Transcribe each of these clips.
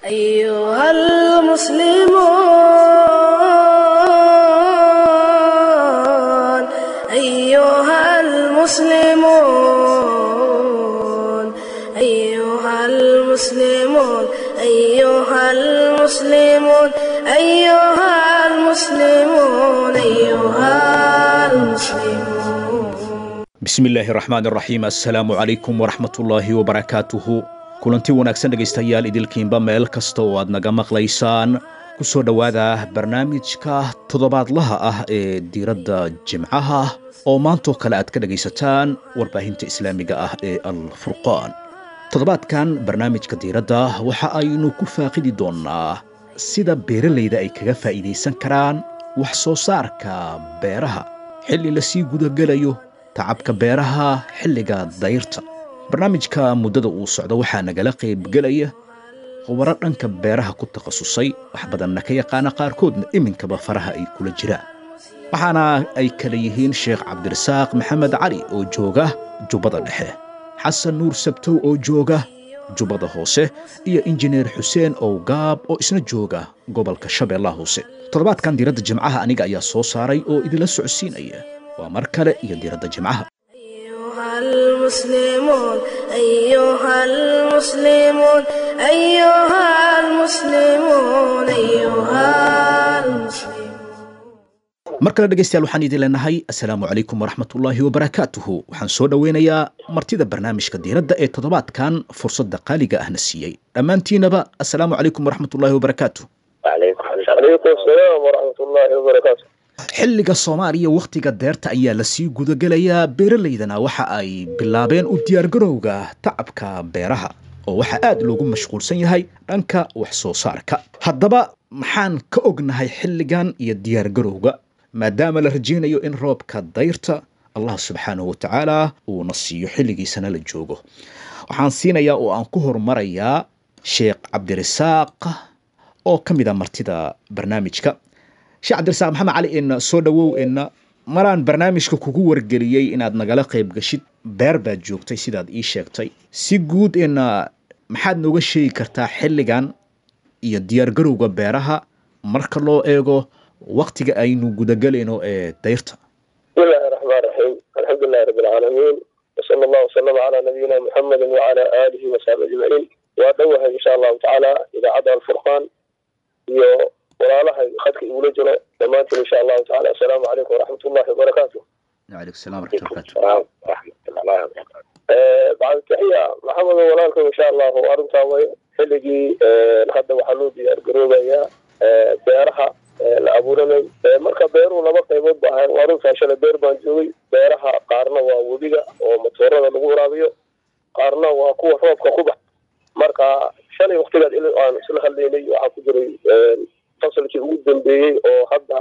أيها المسلمون أيها المسلمون أيها المسلمون أيها المسلمون أيها المسلمون أيها المسلمون bismillaahi raxmaan raxiim assalaamu calaykum waraxmatullaahi wabarakaatuhu kulanti wanaagsan dhegaystayaal idilkiinba meel kasta oo aad naga maqlaysaan ku soo dhowaada barnaamijka toddobaadlaha ah ee diiradda jimcaha oo maantoo kale aad ka dhegaysataan warbaahinta islaamiga ah ee alfurqaan toddobaadkan barnaamijka diiradda waxa aynu ku faaqidi doonnaa sida beeralayda ay kaga faa'iidaysan karaan wax soo saarka beeraha xilli lasii gudagelayo tacabka beeraha xilliga dayrta barnaamijka muddada uu socdo waxaa nagala qaybgelaya khubaro dhanka beeraha ku takhasusay wax badanna ka yaqaana qaarkoodna iminkaba faraha ay kula jiraan waxaana ay kala yihiin sheekh cabdirasaaq maxamed cali oo jooga jubbada dhexe xasan nuur sabtow oo jooga jubbada hoose iyo injineer xuseen owgaab oo isna jooga gobolka shabeellaha hoose toddobaadkan diiradda jimcaha aniga ayaa soo saaray oo idinla socodsiinaya waa mar kale iyo diiradda jimcaha أيها المسلمون أيها المسلمون أيها المسلمون أيها المسلمون mar kale dhegaystayaal waxaan idin leenahay assalaamu calaykum waraxmatullaahi wabarakaatuhu waxaan soo dhoweynayaa martida barnaamijka diiradda ee toddobaadkan fursadda qaaliga ahna siiyey dhammaantiinaba assalaamu calaykum waraxmatullaahi wabarakaatuh عليكم السلام ورحمة الله وبركاته xilliga soomaaliya wakhtiga deerta ayaa lasii gudagelayaa beeralaydana waxa ay bilaabeen u diyaargarowga tacabka beeraha oo waxaa aad loogu mashquulsan yahay dhanka wax soo saarka haddaba maxaan ka ognahay xilligan iyo diyaargarowga maadaama la rajaynayo in roobka dayrta allah subxaanahu wa tacaala uuna siiyo xilligiisana la joogo waxaan siinayaa oo aan ku horumarayaa sheekh cabdirasaaq oo ka mid a martida barnaamijka sheekh cabdirasaaq maxamed cali in soo dhowow in maraan barnaamijka kugu wargeliyey inaad nagala qayb gashid beer baad joogtay sidaad ii sheegtay si guud in maxaad nooga sheegi kartaa xilligan iyo diyaargarowga beeraha marka loo eego waktiga aynu gudagelayno ee dayrta بسم الله الرحمن الرحيم الحمد لله رب العالمين وصلى الله وسلم على نبينا محمد وعلى آله وصحبه أجمعين وأدوها إن شاء الله تعالى إذا عدا الفرقان iyo walaalaha khadka igula jiro dhammaantiin insha allahu tacaala assalaamu calaykum waraxmat ullahi wabarakaatu calaykum salaam waraxmatullahi wabarakaatu salaam waraxmatullahi wabarakaatu bacd taxiya maxamed walaalka insha allahu arrintaa way xilligii hadda waxaa loo diyaar garoobayaa beeraha la abuuranay marka beeruhu laba qaybood ba ahayn waa runtaa shalay beer baan joogay beeraha qaarna waa webiga oo matoorada lagu waraabiyo qaarna waa kuwa roobka ku bax marka shalay waktigaad il aan isla hadlaynay waxaa ku jiray fasalkii ugu dambeeyey oo hadda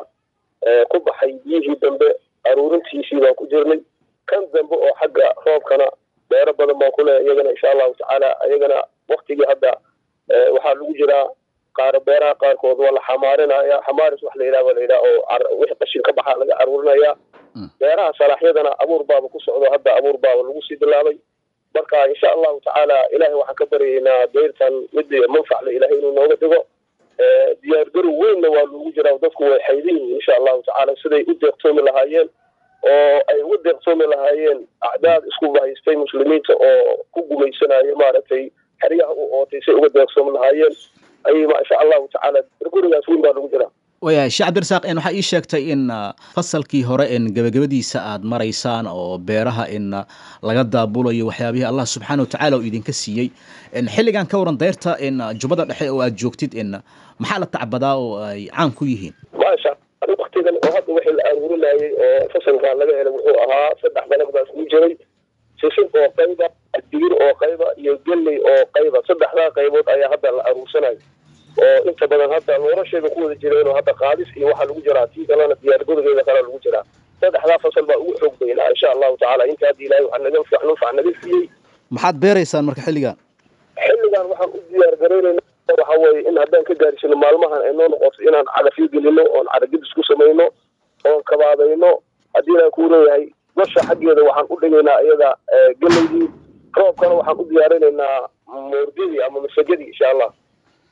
ku baxay biyihii dambe aruurintiisii baan ku jirnay kan dambe oo xagga roobkana beero badan baan ku leehay iyagana insha allahu tacaala iyagana waktigii hadda waxaa lagu jiraa qaar beeraha qaarkood waa la xamaarinaya xamaaris wax la yidhaha baa la yidhaha oo wixii qashin ka baxa laga aruurinaya beeraha salaaxyadana abuur baaba ku socdo hadda abuur baaba lagu sii bilaabay marka insha allahu tacaala ilahay waxaan ka baryaynaa dayrtan mid manfacla ilahay inuu nooga dhigo diyaargarow weynna waa loogu jiraa dadku way xaydan yihiin insha allahu tacaala siday u deeqtoomi lahaayeen oo ay uga deeqtoomi lahaayeen acdaad isku bahaystay muslimiinta oo ku gumaysanayo maaragtay xeryaha u ootay say uga deeqtoomi lahaayeen ayay insha allahu tacaala gurigaas weyn baa lagu jiraa waya sheekh cabdirasaaq in waxaa ii sheegtay in fasalkii hore in gebagabadiisa aad maraysaan oo beeraha in laga daabulayo waxyaabihii allah subxaana wa tacaala uu idinka siiyey xilligan ka waran dayrta in jubbada dhexe oo aad joogtid in maxaa la tacbadaa oo ay caan ku yihiin maasha waktigan oo hadda wixii la aruurinayay oo fasalkan laga helay wuxuu ahaa saddex dalag baa isku jiray sisin oo qayba digir oo qayba iyo gelley oo qayba saddexdaa qaybood ayaa hadda la aruursanayo oo inta badan hadda nolosheeda ku wada jireenoo hadda qaadis iyo waxaa lagu jiraa tii kalena diyaargadogeeda kale lagu jiraa saddexdaa fasal baa ugu xoog baynaa insha allahu tacaala inta hadda ilaahay waxaa naga nunfac naga siiyey maxaad beeraysaan marka xilligan xilligan waxaan u diyaar garaynayna waxa weeye in haddaan ka gaarsino maalmahan ay noo noqoto inaan cagafyo gelino oon caragidis ku samayno oon kabaabayno haddii ilaahay kuu leeyahay gasha xaggeeda waxaan u dhigaynaa iyada geleydii roobkana waxaan u diyaarinaynaa moordidii ama masajadii insha allah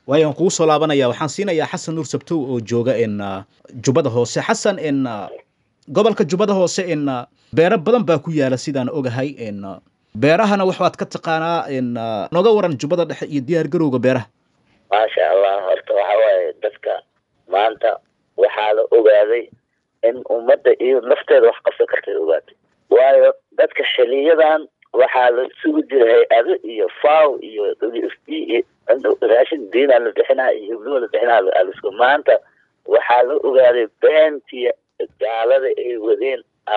waayo aan kugu soo laabanaya waxaan siinayaa xasan nuur sabtow oo jooga in jubbada hoose xasan in gobolka jubbada hoose in beero badan baa ku yaala sidaan ogahay in beerahana waxaad ka taqaanaa in nooga waran jubbada dhexe iyo diyaar garowga beeraha maasha allah horta waxa waaye dadka maanta waxaa la ogaaday in ummadda iyo nafteeda wax qabsan kartay ogaatay waayo dadka xiliyadan waxaa la sugi jiray hay-ado iyo faw iyo w f b iyo raashin diinaa la bixinaa iyo hibluha la bixinaa alisku maanta waxaa la ogaaday beentii gaalada ay wadeen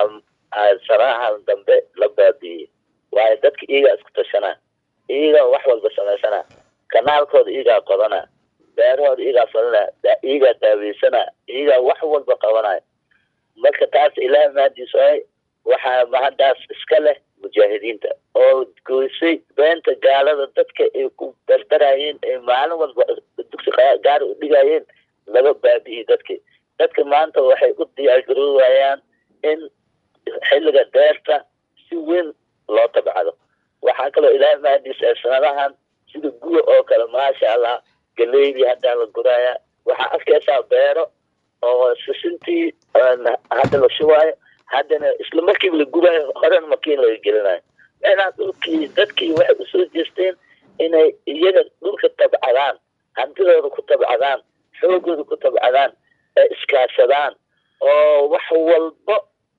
saraahan dambe la baabiiyey waayo dadka iyagaa isku tashanaa iyagaa wax walba samaysanaa kanaalkooda iyagaa qodanaa beerahooda iyagaa falinaa iyagaa daaweysanaa iyagaa wax walba qabanaya marka taas ilaah maadiis waay waxaa mahaddaas iska leh mujaahidiinta oo goysay beenta gaalada dadka ay ku dardarayeen ay maalin walba dugsi gaari u dhigayeen laga baabi'iyey dadki dadka maanta waxay u diyaargaroowayaan in xilliga deerta si weyn loo tabcado waxaa kaloo ilaahay mahadiis ee sanadahan sida guwa oo kale maasha allah galeydii haddaa la guraya waxaa arkaysaa beero oo sisintii hadda la shubaayo haddana isla markiiba la gubayo horena makiin laga gelinayo meenaa dhulkii dadkii waxay usoo jeesteen inay iyaga dhulka tabcadaan hantidooda ku tabcadaan xoogooda ku tabcadaan ee iskaashadaan oo wax walba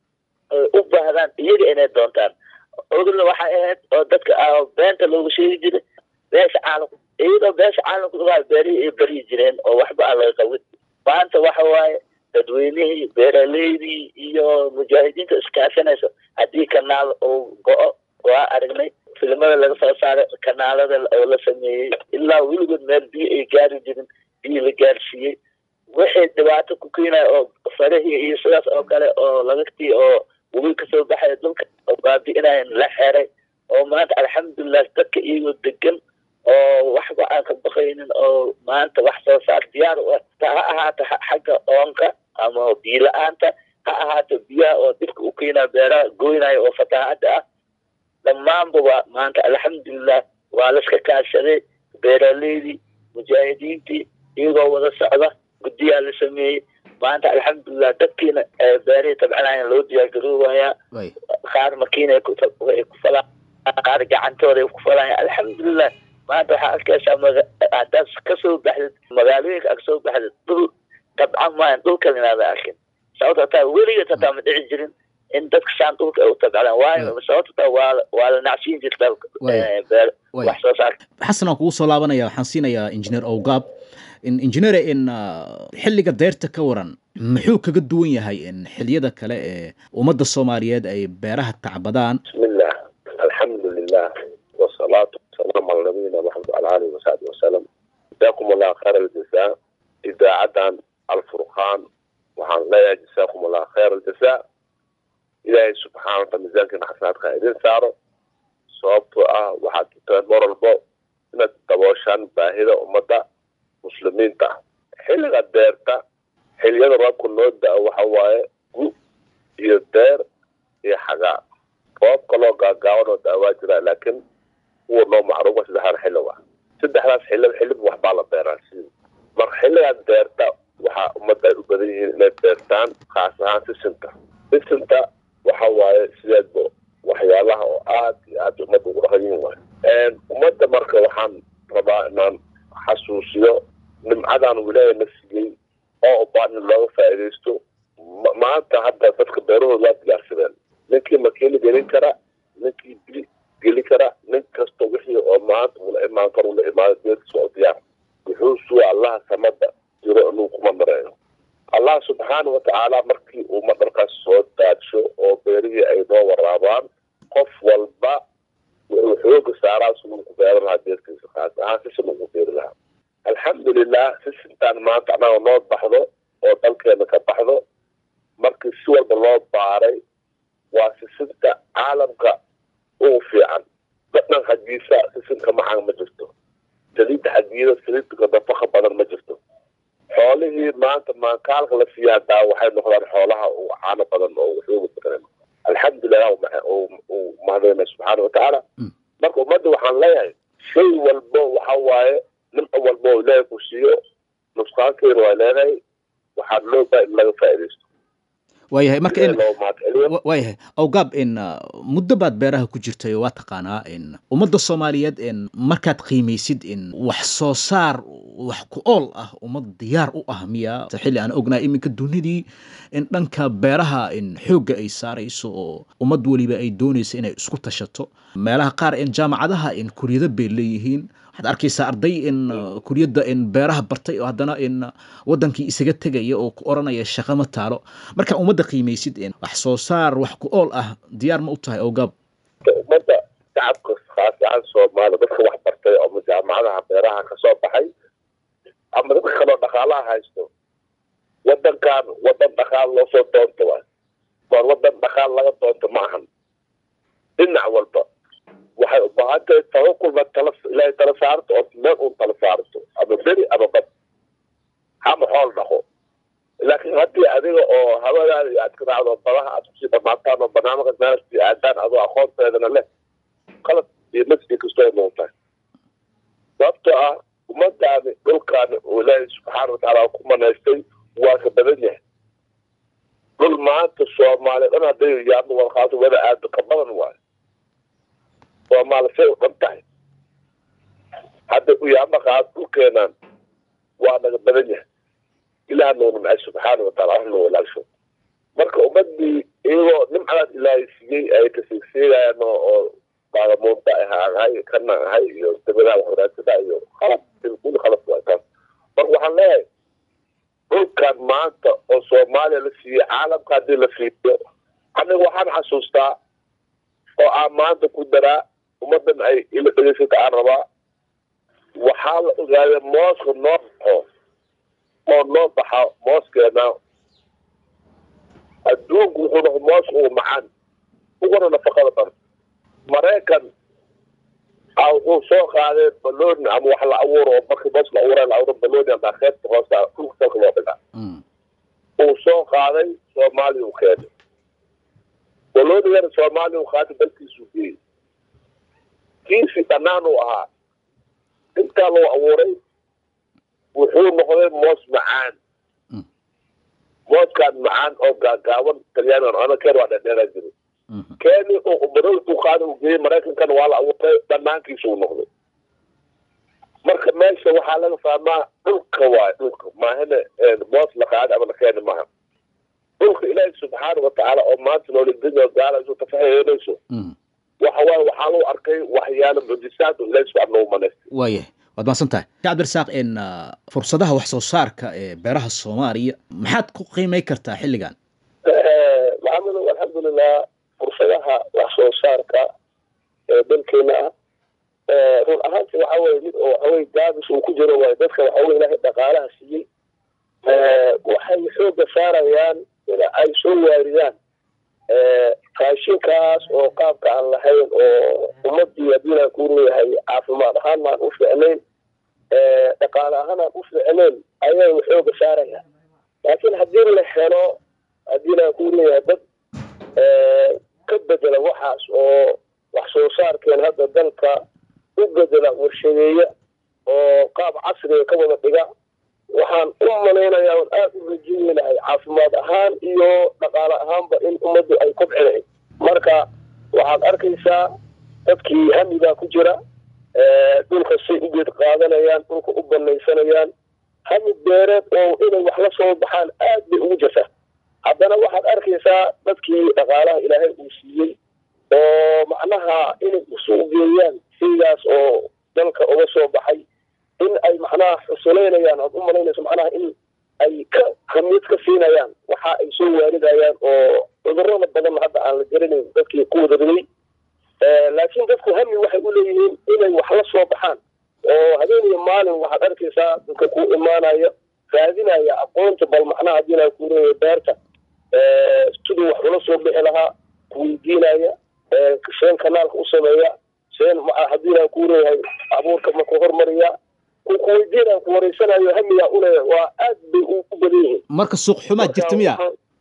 u baahdaan iyaga inay doontaan ogna waxay ahayd oo dadka beenta loogu sheegi jiray beesha caalamku iyadoo beesha caalamku waa beerihii ay baryi jireen oo waxba aan laga qabin maanta waxa waaye dadweynihii beeraleydii iyo mujaahidiinta iskaashanayso haddii kanaal uu go-o waa aragnay filimada laga soo saaray kanaalada oo la sameeyey ilaa weligood meel biyo ay gaari jirin biyo la gaarsiiyey wixii dhibaato ku keenaya oo farahii iyo sidaas oo kale oo lagagtii oo webi kasoo baxaya dhulka oo baabi'inayan la xeray oo maanta alxamdulilah dadka iyagoo degan oo waxba aan ka baqaynin oo maanta wax soo saar diyaar u ah ha ahaata xagga oonka ama biyo la-aanta ha ahaato biyaha oo dhibka u keenaya beeraha goynaya oo fatahaada ah dhammaanba waa maanta alxamdulilah waa laska kaashaday beeraleydii mujaahidiintii iyagoo wada socda guddiyaa la sameeyey maanta alxamdulilah dadkiina beerihii tabcanayan loo diyaargaroowayaa qaar makiinay ku falaan qaar gacantooda ay ku falayaan alxamdulilah maanta waxaa arkaysaa haddaad kasoo baxdid magaalooyinka ag soo baxdid dhul tabcan maayan dhulkan inaada arkin sababto hataa weligeed hataa ma dhici jirin in dadka saan dhulka ay u tabcadaan waayo sababto hataa waa waa la nacsiin jirta wax soo saarka xasan aan kugu soo laabanaya waxaan siinayaa injineer owgaab injineer in xilliga deerta ka waran muxuu kaga duwan yahay in xiliyada kale ee ummadda soomaaliyeed ay beeraha tacbadaan bismillah alxamdu lilah wasalaatu wasalaamu cala nabiyina maxamed wala alihi wasaxbi wasalam jazaakum allah khayr aljazaa idaacadan alfurqaan waxaan leeyahay jazaakum allah khayr aljazaa ilaahay subxaana wataala miisaankiina xasanaadka idin saaro sababtoo ah waxaad tutaan mar walbo inaad dabooshaan baahida ummadda muslimiinta ah xilliga deerta xiliyada roobka noo da-o waxa waaye gu iyo deer iyo xagaa roob kaloo gaagaaban oo daawaa jira laakiin kuwa noo macruufa saddexdan xilliga saddexdaas xilli xilliba waxbaa la beeraa si marka xilligan deerta waxaa ummadda ay u badan yihiin inay beertaan khaas ahaan sisinta sisinta waxa waaye sideedba waxyaalaha oo aad iyo aad ummadda ugu dhaqan yihin waay ummadda marka waxaan rabaa inaan xasuusiyo nimcadan wilaaya na siiyey oo ubaan in looga faa'iidaysto maanta hadda dadka beerahooda waa diyaarsadeen ninkii makiina gelin kara ninkii bili geli kara nin kasta wixii oo maanta ula imaan karo ula imaado beertiisa oo diyaar wuxuu suga allaha samada jiro inuu kuma mareeyo allah subxaana watacaala markii uu madharkaas soo daadsho oo beerihii ay noo waraabaan qof walba wuxuu xooga saaraa siduu ku beeran lahaa beertiisa khaas ahaan sisin ugu beeri lahaa alxamdulilah sisintaan maanta annaga noo baxdo oo dalkeena ka baxdo markii si walba loo baaray waa sisinta caalamka ugu fiican dadhan xaggiisa sisinka macaan ma jirto saliidda xaggiida saliidka nafaka badan ma jirto xoolihii maanta maankaalka la siiya hadaa waxay noqdaan xoolaha ugu caano badan oo waxooga badan alxamdulilah uu mahadayna subxaana watacaala marka ummadda waxaan leeyahay shay walbo waxa waaye nimco walbo oo ilaahay ku siiyo nusqaankeena waa leedahay waxaa loo baa in laga faa'iidaysto waayahay marka in loo mahadceliyo wa- waayahay awgaab in uh, muddo baad beeraha ku jirtay oo waa taqaanaa in ummadda soomaaliyeed in markaad qiimaysid in wax soo saar wax ku ool ah ummad diyaar u ah miya xilli aan ognahay iminka dunidii in dhanka beeraha in xoogga ay saarayso oo ummad weliba ay doonayso inay isku tashato meelaha qaar in jaamacadaha in kuryado bay leeyihiin waxaad arkaysaa arday in uh, kuryadda in beeraha bartay oo haddana in uh, wadankii isaga tegaya oo ku oranaya shaqo ma taalo marka ummadda qiimaysid in wax soo saar wax ku ool ah diyaar ma u tahay awgaab ummadda shacabka khaas ahaan soomaaliya dadka wax bartay ama jaamacadaha beeraha ka soo baxay ama dadka kaloo dhaqaalaha haysto wadankan wadan dhaqaal loo soo doonto waay war wadan dhaqaal laga doonto ma ahan dhinac walba waxay u baahan tahay tawakulba tala ilaahay tala saarto oo meel uun tala saarto ama beri ama bad hama xool dhaqo laakiin haddii adiga oo hawadaada iyo aad ka raacdo badaha aad kusii dhamaataan oo barnaamijka meelasi aadaan adoo aqoonteedana leh qalad iyo masjid kastoo noqotahay sababtoo ah ummadaani dhulkaani uu ilaahay subxaana watacaala ku manaystay waa ka badan yahay dhul maanta soomaaliya dhan hadday yaadno warqaato wada aado ka badan waayo soomaali say u dhan tahay hadday u yaama qaado dhulkeenaan waa naga badan yahay ilaah noonu nacay subxaana wataala wax noo walaalsho marka ummadii iyagoo nimcadaas ilaahay siiyey ay kasiigsiigayaan oo oo baagamuunta ahay kana ahay iyo dabadaha waxwanaagsanaa iyo khalad kulli khalad waa taas marka waxaan leeyahay dhulkan maanta oo soomaaliya la siiyey caalamka haddii la siiyo aniga waxaan xasuustaa oo aan maanta ku daraa ummadan ay ila dhegeysata aan rabaa waxaa la ogaaday mooska noo baxo oo noo baxa mooskeena adduunku wuxuu noqo mooska ugu macaan uguna nafaqada badan maraykan a wuxuu soo qaaday baloni ama wax la abuuro oo markii moos la abuura la abuuro baloni ama kheebta hoosta dhulka salka loo dhigaa uu soo qaaday soomaaliya u keenay balonigana soomaaliya u qaaday dalkiisu geeyey kiisii dhanaan uu ahaa intaa loo abuuray wuxuu noqday moos macaan mooskaan macaan oo gaagaaban talyaanigan ana keen waa dheerdheeraa jiray keeni oo badowtu qaada uu geeyey maraykankana waa la abuuray dhanaankiisa uu noqday marka meesha waxaa laga fahmaa dhulka waay dhulka maahane moos la qaada ama la keeni maaha dhulka ilaahi subxaana watacaala oo maanta noolidinyo gaala isu tafahayeynayso waxa waaye waxaa lagu arkay waxyaalo mujisaad oo ilaahi subxaana noogu manaystay waayahay waad mahadsan tahay sheekh cabdirasaaq in uh, fursadaha wax soo saarka ee beeraha soomaaliya maxaad ku qiimay kartaa xilligan maxamedow alxamdulilah fursadaha wax soo saarka ee dalkeena ah run ahaanti waxa weye mid oo waxaweye gaabis uu ku jiro waayo dadka waxaweye ilaahay dhaqaalaha siiyey waxay xooga saarayaan in ay soo waaridaan raashinkaas oo qaabka aan lahayn oo ummadii haddiinaan ku leeyahay caafimaad ahaan maan u ficnayn dhaqaale ahaan aan u ficnayn ayay xooga saarayaan laakiin haddii la helo haddiinaan ku leeyahay dad ka bedela waxaas oo wax soo saarkeen hadda dalka u bedela warshadeeya oo qaab casriga ka wada dhiga waxaan u malaynayaa on aada u rajeynahay caafimaad ahaan iyo dhaqaale ahaanba in ummaddu ay kobcinayn marka waxaad arkaysaa dadkii hamigaa ku jira dhulka say u geed qaadanayaan dhulka u banaysanayaan hami beereed oo inay wax la soo baxaan aad bay ugu jirtaa haddana waxaad arkaysaa dadkii dhaqaalaha ilaahay uu siiyey oo macnaha inay usoo geeyaan shaygaas oo dalka uga soo baxay in ay macnaha xusuleynayaan oad u malaynayso macnaha in ay ka khamiid ka siinayaan waxa ay soo waaridayaan oo cudurada badan hadda aan la garanayn dadkii ku wada riday laakiin dadku hami waxay u leeyihiin inay wax la soo baxaan oo habeen iyo maalin waxaad arkaysaa dadka ku imaanaya raadinaya aqoonta bal macnaha haddiinaa ku leeyahay beerta siduu wax ula soo bixi lahaa kuweydiinaya seen kanaalka u sameeya seen haddiinaa ku leeyahay abuurka ma ku hormariya kuweydiinaan ku wareysanayo hamigaa ule waa aad bay u badan yihiin marka suuq xumaad jirta miya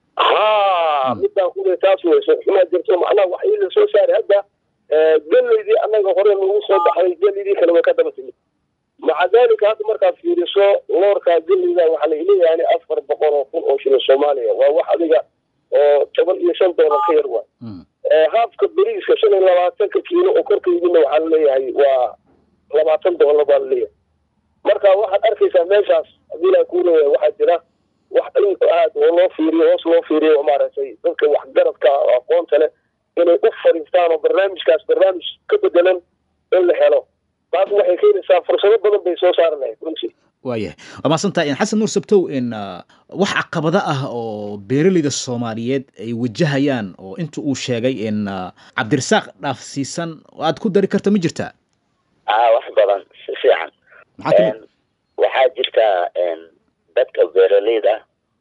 ha midaan kule taas wey suuq xumaad jirto macnaha wax ii la soo saaray hadda geleydii annaga hore nagu soo baxday geleydii kale way ka daba timid maca dalika hadda markaad fiiriso loorkaa gelida waxaa la leeyahay afar boqol oo kun oo shilin soomaaliya waa wax adiga oo toban iyo shan doolar ka yar waay haafka beriiska shan iyo labaatanka kiilo oo korka yimidna waxaa laleeyahay waa labaatan doolar baa laleeyahay marka waxaad arkaysaa meeshaas hadii ilaa kuu leeyahay waxaa jira wax in aad oo loo fiiriyo hoos loo fiiriyo maaragtay dadka waxgaradka oo aqoonta leh inay u fariistaan oo barnaamijkaas barnaamij ka bedelan in la helo taas waxay keenaysaa fursado badan bay soo saari lahayd runtii waayahay waa mahadsantahay in xasan nuur sabtow in wax caqabado ah oo beeraleyda soomaaliyeed ay wajahayaan oo inta uu sheegay in cabdirasaaq dhaafsiisan aad ku dari karta ma jirtaa aa wax badan si fiican maxaa kamid waxaa jirta dadka beeraleyda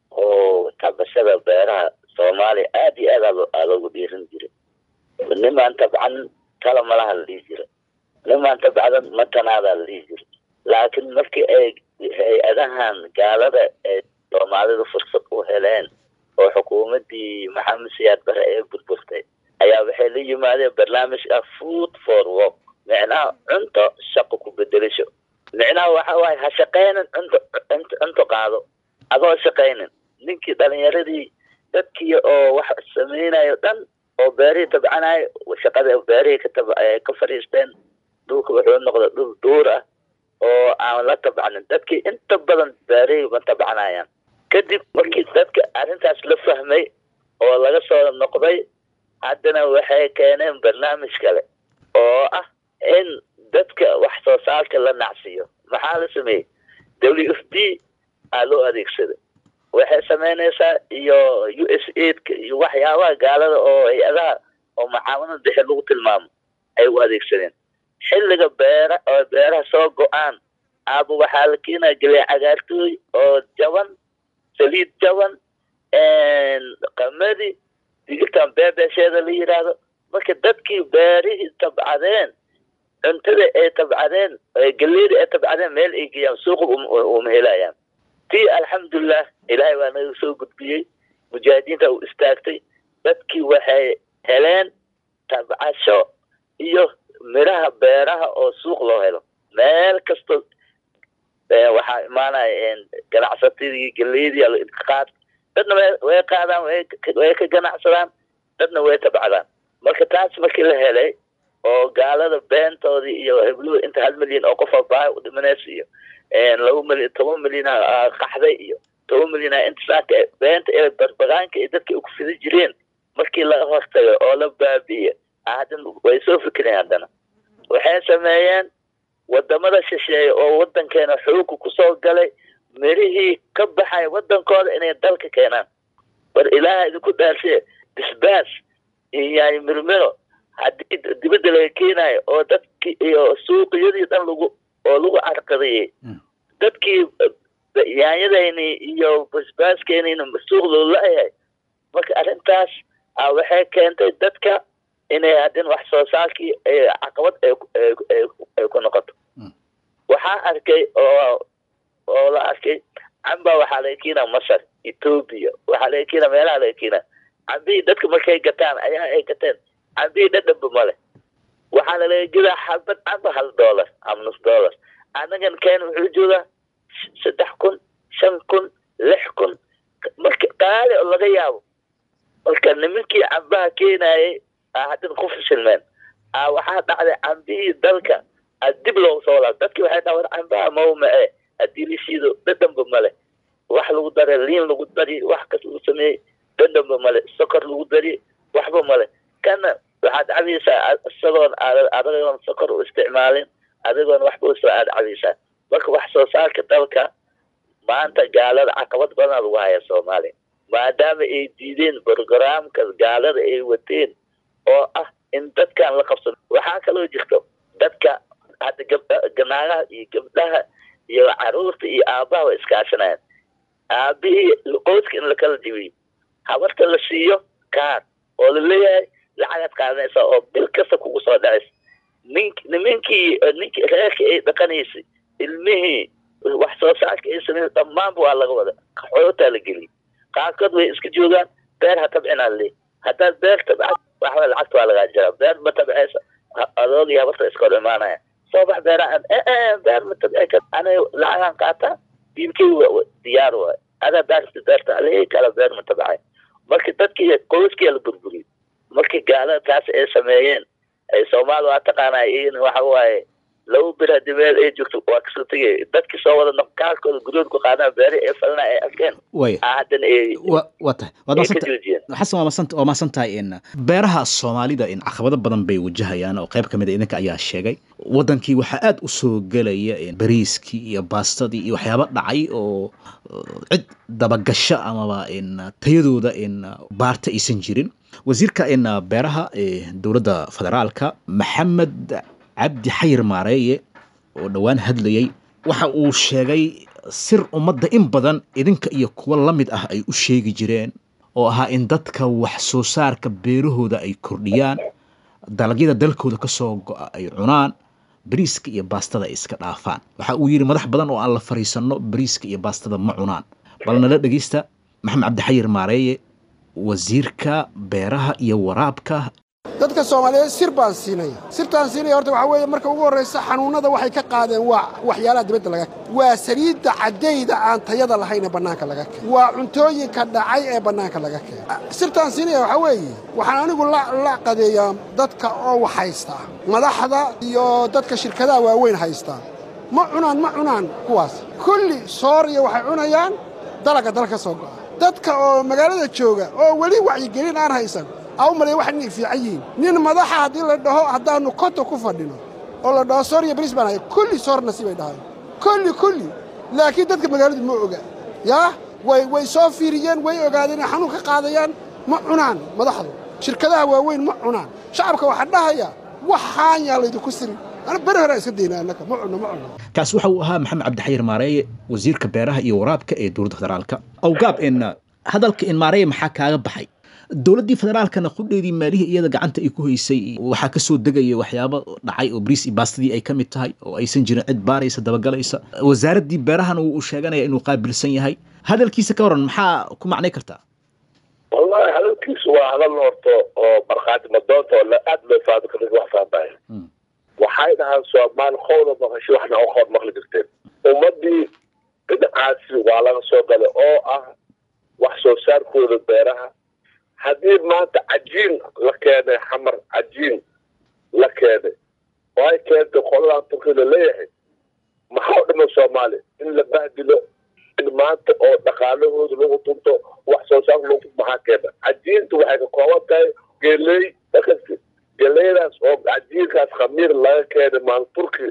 oo tabashada beeraha soomaaliya aad iyo aad aa loogu dhiirin jiray nimaan tabcan tala malaha la dhihi jira nimaan tabcadan matanaadaa la dhihi jira laakiin markii ay hay-adahan gaalada ee soomaalidu fursad u heleen oo xukuumaddii maxamed siyaad bare ee burburtay ayaa waxay la yimaadeen barnaamij ah food for work micnaha cunto shaqo ku bedelasho micnaha waxa waaye ha shaqaynin cunto cunto cunto qaado adoo shaqaynin ninkii dhalinyaradii dadkii oo wax samaynayo dhan oo beerihii tabcanayo shaqada beerihii ka tab ka fadhiisteen dhulka wuxuu noqday dhul duur ah oo aan la tabcanin dadkii inta badan beerihii ma tabcanayaan kadib markii dadka arrintaas la fahmay oo laga soo noqday haddana waxay keeneen barnaamij kale oo ah in dadka wax soo saarka la nacsiyo maxaa la sameeyey w f b aa loo adeegsaday waxay samaynaysaa iyo u s aidka iyo waxyaabaha gaalada oo hay-adaha oo macaawinada dhexe lagu tilmaamo ay u adeegsadeen xilliga beera oo beeraha soo go-aan aaba waxaa la keenaya galee cagaartooy oo jaban saliid jaban qamadi digirtan beebesheeda la yidhaahdo marka dadkii beerihii tabcadeen cuntada ay tabcadeen galeeda ay tabcadeen meel ay geeyaan suuqa uma helayaan tii alxamdulilah ilaahay waa naga soo gudbiyey mujaahidiinta u istaagtay dadkii waxay heleen tabcasho iyo miraha beeraha oo suuq loo helo meel kasto waxaa imaanaya ganacsatadii galeydii qaad dadna way qaadaan way ka ganacsadaan dadna way tabcadaan marka taas markii la helay oo gaalada beentoodii iyo hebluhu inta hal milyan oo qofa baahi u dhimanaysa iyo laba milyan toban milyan qaxday iyo toban milyan inta saaka beenta ee barbagaanka ee dadka ku fidi jireen markii laga hortago oo la baabi'iyo haddana way soo fikireen haddana waxay sameeyeen wadamada shisheeye oo wadankeena xooga kusoo galay mirihii ka baxay wadankooda inay dalka keenaan war ilaaha idinku dhaarsiye bisbaas iyo mirmiro haddii dibadda laga keenayo oo dadkii iyo suuqiyadii dhan lagu oo lagu carqadiyey dadkii yaanyadayni iyo basbaaskeenina suuq loo la-yahay marka arrintaas waxay keentay dadka inay haddin wax soo saarkii caqabad ay ku noqoto waxaa arkay oo oo la arkay camba waxaa laga keenaa masar ethoobia waxaa laga keenaa meelaha laga keenaa cambihii dadka markay gataan ayaa ay gateen cambihii dhadhanba male waxaa lalaga gedaa xabad camba hal dollar ama nus dollar anagan keen wuxuu joogaa saddex kun shan kun lix kun marka qaali oo laga yaabo marka nimankii cambaha keenayay haddana ku fashilmeen waxaa dhacday cambihii dalka dib loogu soo laab dadkii waxay dhaha war cambaha mawmace haddii lishiido dhadhanba male wax lagu daray liin lagu dari wax kas lagu sameeyey dhadhanba male sokor lagu dari waxba male kana waxaad cabaysaa isagoon adigoon sokor u isticmaalin adigoon waxba usoo aad cabaysaa marka wax soo saarka dalka maanta gaalada caqabad badan lagu haya soomaaliya maadaama ay diideen brogramka gaalada ay wateen oo ah in dadkan la qabsado waxaa kaloo jirto dadka hadda gabdha ganaagaha iyo gabdhaha iyo caruurta iyo aabaha way iskaashanayaan aabihii qoyska in lakala dibiyo habarta la siiyo kaar oo laleeyahay lacagaad qaadanaysa oo bil kasta kugu soo dhacaysa nink nimankii ninkii reerkii ay dhaqanaysay ilmihii wax soo saarka ay sameyn dhammaanba waa laga wada qaxootaa la geliyay qaarkood way iska joogaan beer ha tabcinaa le haddaad beer tabcad waxba lacagta waa lagaa jiraa beer ma tabcaysa adoogii habarta iska hor imaanaya soo bax beeraha beer matabci ana lacagaan qaata diibkii diyaar waay adaa beerta beerta alihii kala beer matabcay marka dadkii qoyskii la burburiyey markii gaalada taas ay sameeyeen ay soomaali waa taqaanaa iyagana waxa waaye laba bir hadii meel ay joogto waa kasoo tegay dadkii soo wada nafkaalkooda guryood ku qaadaan beeri ay falna ay arkeen way haddana ay wa waa tahay waad ay ka maasanta joojiyeen xasan waa masan waa maasan tahay in beeraha soomaalida in caqabado badan bay wajahayaan oo qayb ka mid a idinka ayaa sheegay wadankii waxaa aad u soo gelaya in bariiskii iyo baastadii iyo waxyaabo dhacay oo uh, cid dabagasho amaba in tayadooda in baarta aysan jirin wasiirka in beeraha ee dowladda federaalka maxamed cabdi xayir maareeye oo dhowaan hadlayay waxa uu sheegay sir ummadda in badan idinka iyo kuwa la mid ah ay u sheegi jireen oo ahaa in dadka wax soo saarka beerahooda ay kordhiyaan dalagyada dalkooda ka soo go'a ay cunaan bariiska iyo baastada ay iska dhaafaan waxa uu yidhi madax badan oo aan la fariisanno bariiska iyo baastada ma cunaan bal nala dhegeysta maxamed cabdixayir maareeye wasiirka beeraha iyo waraabka dadka soomaaliyeed sir baan siinaya sirtaan siinaya horta waxaa weeye marka ugu horraysa xanuunnada waxay ka qaadeen waa waxyaalaha dibadda laga waa saliidda caddayda aan tayada lahayn ee bannaanka laga keenay waa cuntooyinka dhacay ee bannaanka laga keenay sirtaan siinaya waxaa weeye waxaan anigu la la qadeeyaa dadka oo wax haysta madaxda iyo dadka shirkadaha waaweyn haysta ma cunaan ma cunaan kuwaas kulli sooriya waxay cunayaan dalagga dal ka soo go'a dadka oo magaalada jooga oo weli wacyigelin aan haysan aa u malaya waxay inay fiican yihiin nin madaxa haddii la dhaho haddaannu konta ku fadhino oo la dhaho soor iyo bariis baan haya kulli soor nasiibay dhahay kulli kulli laakiin dadka magaaladu ma oga yaa way way soo fiiriyeen way ogaadeen inay xanuun ka qaadayaan ma cunaan madaxdu shirkadaha waaweyn ma cunaan shacabka waxaa dhahaya waxaan yaa laydinku sirin ana beri hore aan iska dayna annaka ma cunno ma cunno kaas waxa uu ahaa maxamed cabdixayir maareeye wasiirka beeraha iyo waraabka ee dowladda federaalka awgaab in hadalka in maareeye maxaa kaaga baxay dowladdii federaalkana qudheedii maalihii iyada gacanta ay ku haysay waxaa ka soo degaya waxyaabo dhacay oo bariis iyo baastadii ay ka mid tahay oo aysan jirin cid baaraysa dabagalaysa wasaaraddii beerahana uu sheeganaya inuu qaabilsan yahay hadalkiisa ka waran maxaa ku macnay kartaa wallahi hadalkiisu waa hadal horto oo markhaati madoonta oo la- aad loo faado ka wax faahfaahay Mm. waxay dhahaan soomaali qowda maqasho waxna u qood maqli jirteen ummaddii dhinacaasi waa laga soo galay oo ah wax soo saarkooda beeraha haddii maanta cajiin la keenay xamar cajiin la keenay oo ay keentay qoladan turki la leeyahay maxaa u dhima soomaali in la bahdilo in maanta oo dhaqaalahooda lagu tunto wax soo saarka lagu tunto maxaa keena cajiintu waxay ka kooban tahay geley dakasti geleydaas oo cajiinkaas khamiir laga keenay maal turki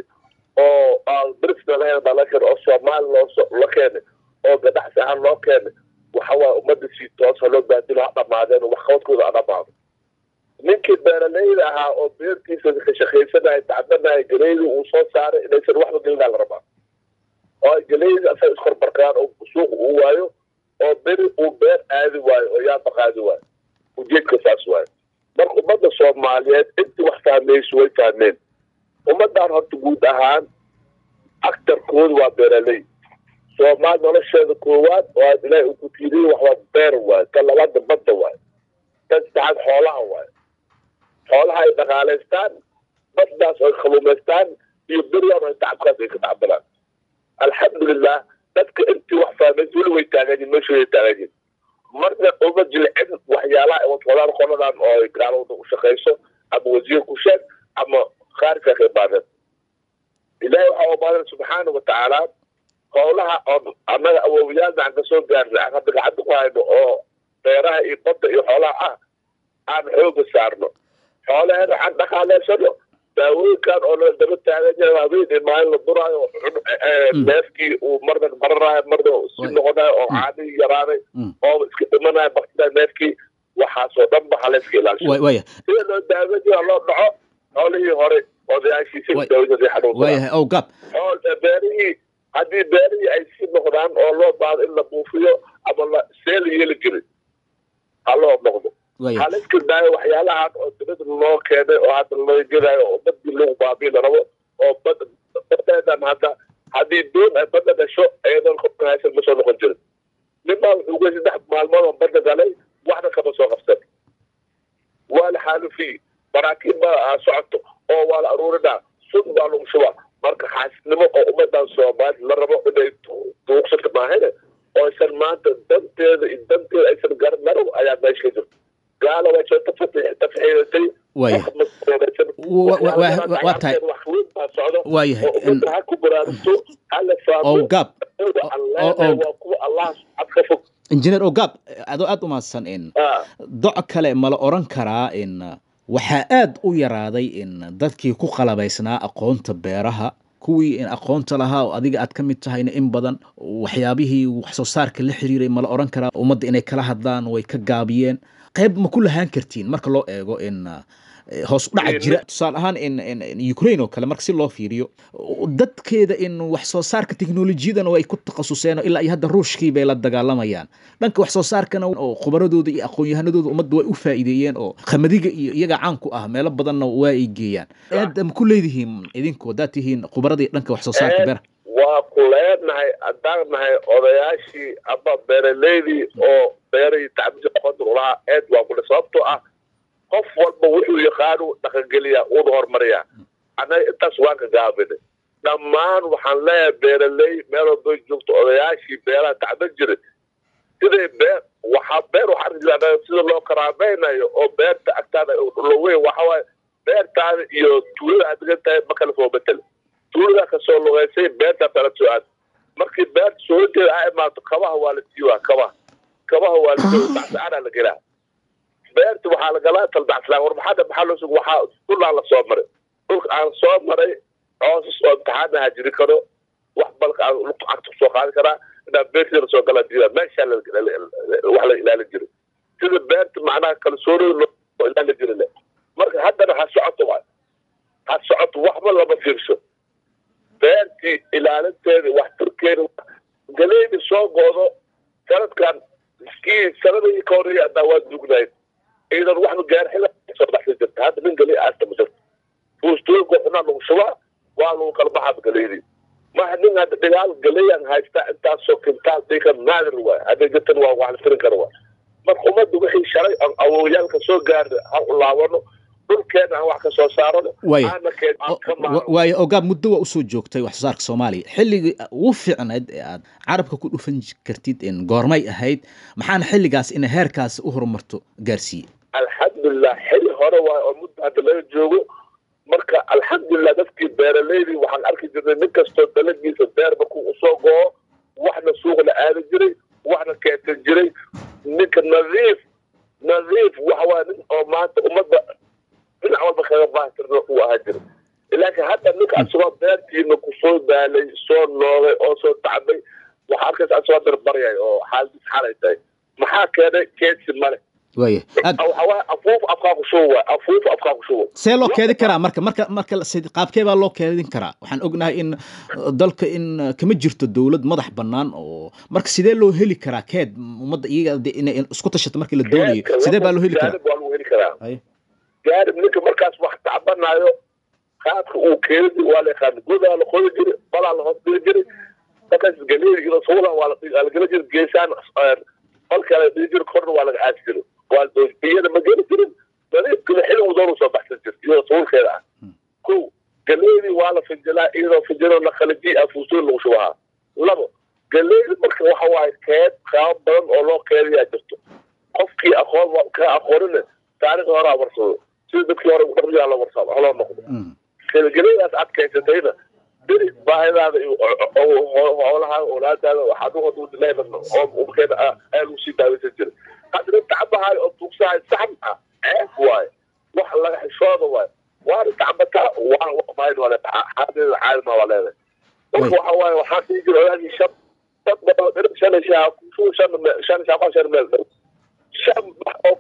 oo aan bris lahayn baa laga keenay oo soomaali loo la keenay oo ganacsi ahaan loo keenay waxa waaye ummadda si toosa loo baadilo ha dhamaadeen wax qabadkooda ha dhamaado ninkii beeraleyda ahaa oo beertiisa ka shaqaysanaya tacbanaya geleyda uu soo saaray inaysan waxba gelinaa la rabaa oo geleyda asaga iskorbarkaan oo suuq uu waayo oo beri uu beer aadi waayo oo yaaba qaadi waayo ujeedka saas waayo marka ummadda soomaaliyeed intii wax fahmayso way fahmeen ummaddan horta guud ahaan aktarkooda waa beeraley soomaali nolosheeda koowaad oo aad ilaahay uu ku tiiriye waxwaa beer waayo ta labaadna badda waayo tan saddexaad xoolaha waayo xoolaha ay dhaqaalaystaan baddaas ay kaluumaystaan iyo beriyan ay tacabkaas ay ka tacbanaan alxamdulilah dadka intii wax fahmaysa weli way taagan yihin meeshooday taagan yihin marna uma jilcin waxyaalaha ay wadwadaan qoladan oo ay gaalada u shaqayso ama wasiir ku sheeg ama khaarka ka imaadeen ilaahay waxaa umaadan subxaana watacaala howlaha oo annaga awoowayaal aan kasoo gaarnay aan hadda gacanta ku hayno oo beeraha iyo badda iyo xoolaha ah aan xooga saarno xoolaheena aan dhaqaaleysano daawooyinkan oo la daba taagan yahay habeen iyo maalin la duraayo oo cun- eh, neefkii uu marna bararayo marna si Waay. noqonayo oo caadihii yaraanay Mm. oo iska dhimanayo baktida neefkii waxaasoo dhan ba halayska ilaasho Waay- waaya sida loo daawajiyo loo dhaco xoolihii hore odayaashiisa Waay. daawada xanuunsanaa waayahay awgaab xool beerihii haddii beerihii ay sii noqdaan oo loo baado in la buufiyo ama la see la yeeli jirin ha loo noqdo waayahay waxaa la iska daayo waxyaalahan oo dibada loo keenay oo hadda loo gelayo oo badii lagu baabii la rabo oo bad badeedan hadda haddii doon ay badda dhasho iyadoon qofka haysan ma soo noqon jirin ninbaa wuxuu gey saddex maalmood oo badda galay waxna kama soo qabsan waa la xaalufiyey maraakiib baa socoto oo waa la aruurinaa sun baa lagu shubaa maahane oo aysan maanta danteeda iyo danteeda aysan garan marow ayaa meesha ka jirto gaala way soo tafa- tafxiidatay Waaya. wax mas'uuliyadsan. Wa- wa- wa- wa- waa tahay. wax weyn baa socdo Waayahay. oo ummadda ha ku baraarugto hala fahmo oo gaab Kuwa aan oo- leenahay oo- waa kuwa allah cad ka fog injineer ogaab adoo aad u mahadsan in Ah, doc kale ma la oran karaa in waxaa aad u yaraaday in dadkii ku qalabaysnaa aqoonta beeraha kuwii in aqoonta lahaa oo adiga aad ka mid tahayna in badan waxyaabihii wax soo saarka la xiriiray ma la oran karaa ummadda inay kala hadlaan way ka gaabiyeen qayb ma ku lahaan kartiin marka loo eego in eh, hoos u dhaca jira tusaale ahaan in in in ukraine oo kale marka si loo fiiriyo dadkeeda in wax soo saarka teknolojiyadan oo ay ku takhasuseen oo ilaa iyo hadda ruushkii bay la dagaalamayaan dhanka wax soo saarkana oo khubaradooda iyo aqoon-yahanadooda ummadda way u faa'iideeyeen oo khamadiga iyo iyaga caan ku ah meelo badanna waa ay geeyaan aad ma ku leedihiin idinku haddaad tihiin khubaradii dhanka wax soo saarka Ee, beeraha waa ku leenahay haddaan nahay odayaashii ama beeraleydii oo beerahii tacbisi aqoonta ulahaa eed waa kule sababtoo ah qof walba wuxuu yaqaanu dhaqangeliyaa uuna horumariyaa annaga intaas waan ka gaabinay dhammaan waxaan leeyahay beeraley meel walbay joogto odayaashii beeraha tacban jiray siday beer waxaa beer waxaa arki jiraa annaga sida loo karaameynayo oo beerta agtaada loweyn waxawaaye beertaada iyo tuulada aad degan tahay ma kala soo betel tuulada kasoo lugaysay beerta kala soo aad markii beerta soojeeda a imaato kabaha waa la siiwaa kabaha kabaha waa la siiwa bacsacaraa la gelaa beerta waxaa la galaa talbacslaan war maxaa maxaa loo sugo waxaa dhulaa la soo maray dhulka aan soo maray coosas oo imtixaana ha jiri karo wax balka aan lugta cagta kusoo qaadi karaa inaa beertii lasoo galaa diida meeshaa la- la- la- wax la ilaalin jiray sida beerta macnaha kalsoonida loo ilaalin jiray le marka haddana ha socoto waay ha socoto waxba lama fiirso beertii ilaalinteeda waxtarkeeda galeydi soo goodo sanadkan kii sanadii ka horreeyay hadaa waa dugnayd iidan waxba gaar xila soo baxsan jirta hadda nin galey aasta ma jirto fuustooyinka xunaa lagu shubaa waa lagu kala baxaa galeydii maha nin hadda dhigaal galeeyaan haystaa intaasoo kintaal dhika naadir waay hadday jirtan waa wax la tirin kara waay marka ummadda wixii shalay aan awowyaalka soo gaarna ha u laabano dhulkeena aan wax ka soo saarano Waaya. aana keen aan ka maarno waayo ogaab muddo waa usoo joogtay wax soo saarka soomaaliya xilligii ugu fiicnayd ee aad carabka ku dhufan kartid in goormay ahayd maxaana xilligaas ina heerkaas u horumarto gaarsiiyey alxamdulilah xili hore waay oo muddo hadda laga joogo marka alxamdulilah dadkii beeraleydii waxaan arki jirnay nin kastoo dalagiisa beer markuu usoo go'o waxna suuq la aadi jiray waxna keetan jiray ninka nadiif nadiif waxa waaya nin oo maanta ummadda dhinac walba kaga baahtirna uu ahaa jiray laakiin hadda ninka asagoo beertiina kusoo daalay soo noogay oo soo tacbay waxaa arkaysa asagoo darbaryay oo xaaladiis xalay tahay maxaa keenay keedsi male waaya aad waxa waaye afuuf afkaa ku shubo waay afuuf afkaa ku shubo see loo keedin karaa marka marka marka la- sid- qaabkee baa loo keedin karaa waxaan ognahay in uh, dalka in uh, kama jirto dowlad madax bannaan oo marka sidee loo heli karaa keed ummadda iyaga de inay isku tashato markii la doonayo sidee baa loo heli karaa gaarib waa lagu heli karaa Ay. gaarib ninka markaas wax tacbanaayo qaadka uu keeni waa la yaqaan godaa la qodi jiray balaa la hoos dhigi jiray markaas galeedi iyo suuda waa la waa la geli jiray geesaan qolka la dhigi jiray korna waa laga aasi jiray waa iyada ma geli jirin nadiifkina xilligu doonu soo baxsan jirta iyadoo suulkeeda ah ko galeedi waa la finjilaa iyadoo finjiloo la khalajiy ah fuustoon lagu shubahaa labo galeedi marka waxa waaye keed qaabo badan oo loo keediyaa jirto qofkii aqoon wa- ka aqoonina taariikhda horaa warsado sida dadkii hore dhaqnigaa la warsado haloo noqdo Mm. gelgelyadaas adkaysatayna beri baahidaada iyo hoolaha olaadaada waxaad uhodleedan oo umkeeda ah ayaa lagu sii daawaysan jiray haddana tacbahaay oo tuugsahay sax ah ceeb waaye wax laga xishooda waaye waana tacbataa waa mayn waa leedahay xaadeeda caalima waa leedahay marka waxa waaye waxaa sii jira odaagii shan dad badan dhirib shan shaa shan shan shaa shan meel dhow shan wax oo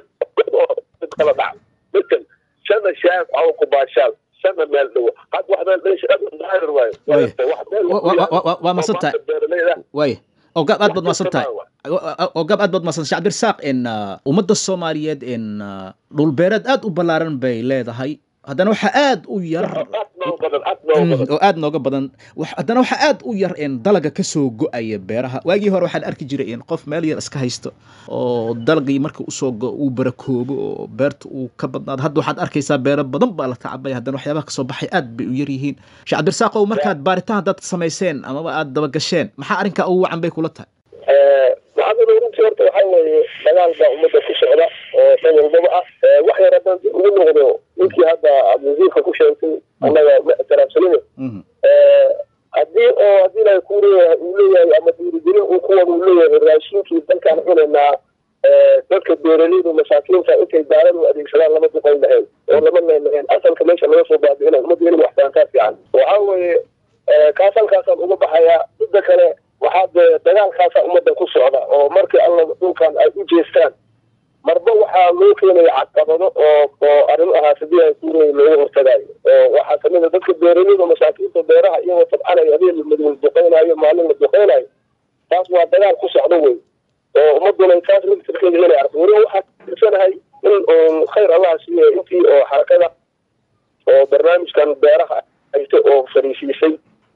oo kala dhac مثل شنا شاف او كباشات شنا مال دو هاد واحد ليش ظاهر واي Waaya. Wa- wa- wa- wa- waa masantahay. waaya ogaab aad baad maasan tahay ogaab aad baad maasan shacab irsaaq in uh, ummadda soomaaliyeed in uh, dhulbeereed aad u ballaaran bay leedahay haddana waxaa aad u yar nooga badan aad nooga badan oo aad nooga badan wax- haddana waxaa aad u yar in dalaga kasoo go-aya beeraha waagii hore waxaan arki jiray in qof meel yar iska haysto oo dalagii marka usoo go uu barakoobo oo beerta uu ka badnaado hadda waxaad arkaysaa beero badan baa la tacabaya haddana waxyaabaha kasoo baxay aad bay u yar yihiin sheekh cabdirasaaqow markaad baaritaan haddaad samayseen amaba aad dabagasheen maxaa arrinkaa ugu wacan bay kula tahay maxamed runtii horta waxaa weeye dagaal baa ummadda ku socda oo dhan walbaba ah wax yar haddaan dib ugu noqdo ninkii hadda abdiwasiirka ku sheegtay annaga ma ixtiraamsanine Mhm. haddii oo haddii ilahay kuu leeyahay uu leeyahay ama dhiirigelin uu kuwada uu leeyahay raashinkii dalkaan cunaynaa dadka beeraleyda masaakiinta intay daaran u adeegsadaan lama duqayn lahayn oo lama leen lahayn asalka meesha laga soo baabi'inay ummadda inay waxtaantaa fiican waxaa weeye kaas halkaasaan uga baxayaa midda kale waxaa dee dagaalkaasaa ummadda ku socda oo markii alla dhulkan ay u jeestaan marba waxaa loo keenaya caqabado oo oo arrin ahaa sidii ay kuurey looga hortagaayo oo waxaa kamid a dadka beeraleyda masaakiinta beeraha iyagoo tabcanayo habeen madow duqaynayo maalin la duqaynayo taas waa dagaal ku socdo wey oo ummaduna taas laftirkeeda inay arko weliba waxaa tirsanahay in uun khayr allaha siiya intii oo xarakada oo barnaamijkan beeraha hayta oo fariisiisay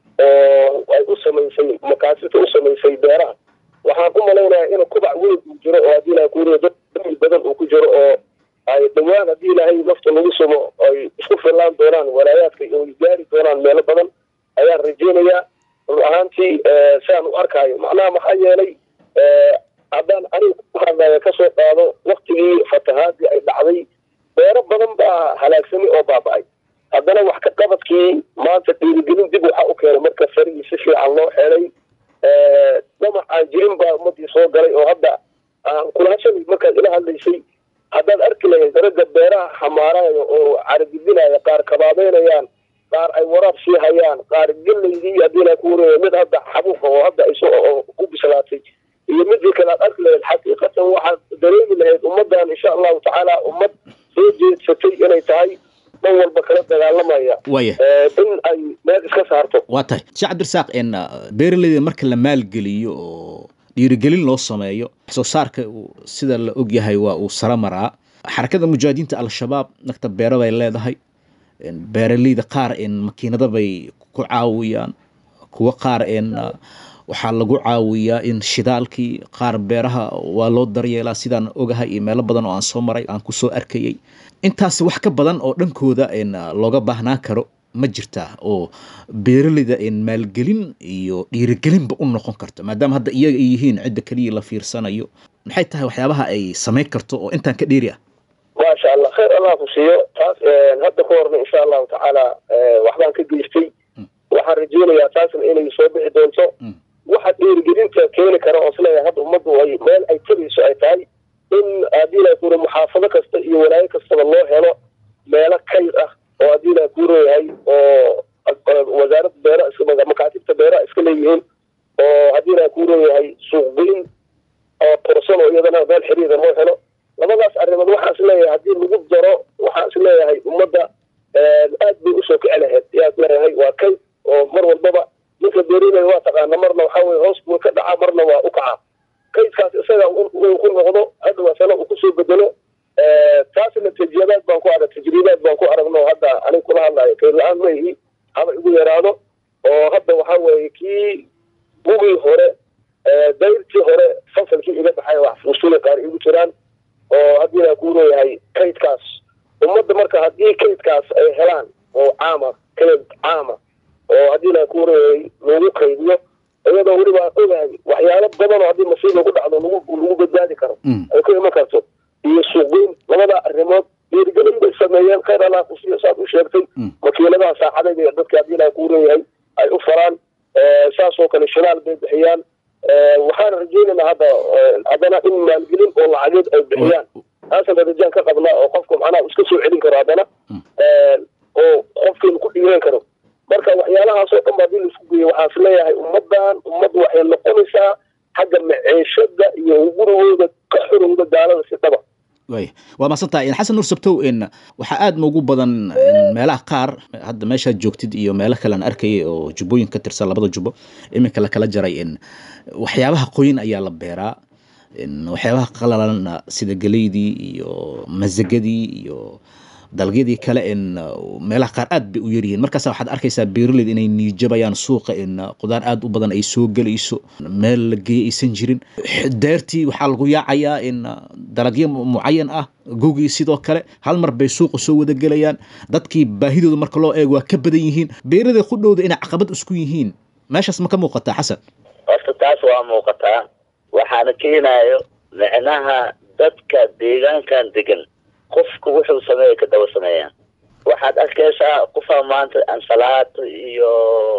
oo ay u samaysay makaasirta u samaysay beeraha waxaan u malaynayaa in kubac weyn uu jiro oo haddii ilahay kuuriya dad damiil badan uu ku jiro oo ay dhowaan haddii ilaahay nafta lagu sumo ay isku fillaan doonaan walaayaadka oo ay gaari doonaan meelo badan ayaan rajaynayaa run ahaantii saan u arkaayo macnaha maxaa yeelay haddaan aniga ku hadlaya kasoo qaado waktigii fatahaadii ay dhacday beero badan baa halaagsamay oo baaba'ay haddana wax ka qabadkii maanta dhiirigelin dib waxaa u keenay marka farigii si fiican loo xeelay damac aan jirin baa ummadii soo galay oo hadda aan kula hashalay markaad ila hadlaysay haddaad arki lahayd ragga beeraha xamaaraayo oo caragidinaya qaar kabaabeynayaan qaar ay waraab sii hayaan qaar gelaydii haddii la kuuraya mid hadda xabuuqa oo hadda ay soo oo u bislaatay iyo midii kale aad arki lahayd xaqiiqatan waxaad dareemi lahayd ummaddan insha allahu tacaala ummad soo jeedsatay inay tahay dhan walba kala dagaalamaya waaya in ay meel iska saarto waa tahay sheekh cabdirasaaq en beeraleyda marka la maalgeliyo oo dhiirigelin loo sameeyo wax soo saarka uu- sida la ogyahay waa uu sara maraa xarakada mujaahidiinta al-shabaab nagta beero bay leedahay En beeraleyda qaar en makiinada bay ku caawiyaan kuwa qaar en uh, waxaa lagu caawiyaa in shidaalkii qaar beeraha waa loo daryeelaa sidaan ogahay iyo meelo badan oo aan soo maray aan kusoo arkayay intaasi wax ka badan oo dhankooda en uh, looga baahnaan karo ma jirtaa oo beeraleyda en maalgelin iyo dhiirigelinba u noqon karto maadaama hadda iyaga ay yihiin cidda keliya la fiirsanayo maxay tahay waxyaabaha ay samayn karto oo intaan ka dheeri ah maasha allah khayr allah ku siiyo taas hadda ka horna insha allahu tacaala waxbaan ka geystay waxaan rajeynayaa taasna inay soo bixi doonto Mm. waxa dhiirigelinta keeni kara oo isleeyahay hadda ummaddu ay meel ay tegayso ay tahay in haddii la kuura muxaafado kasta iyo walaayo kastaba loo helo meelo kayd ah oo haddii la kuurayahay oo wasaaradda beera iska makaatibta beeraha iska leeyihiin oo haddii la kuurayahay suuqgeyn oo torsan oo iyadana meel xiriira loo helo labadaas arrimood waxaan is leeyahay haddii lagu daro waxaan is leeyahay ummadda aad bay usoo kici lahayd yaa is leeyahay waa kayd oo mar walbaba ninka beerinaya waa taqaana marna waxaa weye hoos buu ka dhacaa marna waa u kacaa kaydkaas isaga uu ku noqdo hadda masale uu kusoo bedelo taasna tajribaad baan ku arag tajribaad baan ku aragno hadda aniga kula hadlayo kayd la-aan ma ihi haba igu yaraado oo hadda waxaa weeye kii gugii hore dayrtii hore fasalkii iga baxay wax fuusula qaar igu jiraan oo haddii la kuu leeyahay kaydkaas ummadda marka haddii kaydkaas ay helaan oo caama kayd caama oo haddii la kuu leeyahay lagu kaydiyo iyadoo weliba aan ogahay waxyaalo badan oo haddii masiib lagu dhacdo lagu lagu badbaadi karo Mm. ay ku iman karto iyo suuqgeyn labada arrimood dhiirigelin bay sameeyeen khayr allah ku siiyo saad u sheegtay Mm. makiinadaha saacadayda iyo dadka haddii la kuu leeyahay ay u faraan saasoo kale shinaal bay bixiyaan waxaan rajeynaynaa hadda haddana in maalgelin oo lacageed ay bixiyaan taasana rajaan ka qabnaa oo qofku macnaha iska soo celin karo haddana oo qofkeenu ku dhiiran karo marka waxyaalahaasoo dhan ba haddii laisku geeyo waxaan is leeyahay ummaddan ummad waxay noqonaysaa xagga maciishada iyo gurigooda ka xorowda gaalada si dhaba waaya waa mahadsantahay in xasan nur sabtow in waxaa aad noogu badan in meelaha qaar hadda meeshaad joogtid iyo meelo kale aan arkayay oo jubbooyin ka tirsan labada jubbo iminka la kala jaray in waxyaabaha qoyin ayaa la beeraa in waxyaabaha qalalan sida geleydii iyo masagadii iyo dalagyadii kale in meelaha qaar aad bay u yaryihiin markaasa waxaad arkaysaa beeraleyda inay niijabayaan suuqa in qudaar aad u badan ay soo gelayso meel la geeye aysan jirin deertii waxaa lagu yaacayaa in dalagyo mucayan ah gogii sidoo kale hal mar bay suuqa soo wada gelayaan dadkii baahidooda marka loo eego waa ka badan yihiin beeraleyda qudhowda inay caqabad isku yihiin meeshaas ma ka muuqataa xasan horta taas waa muuqataa waxaana keenayo micnaha dadka deegaankan degan qofku wuxuu sameeya ka daba sameeyaan waxaad arkaysaa qofaa maanta ansalaato iyo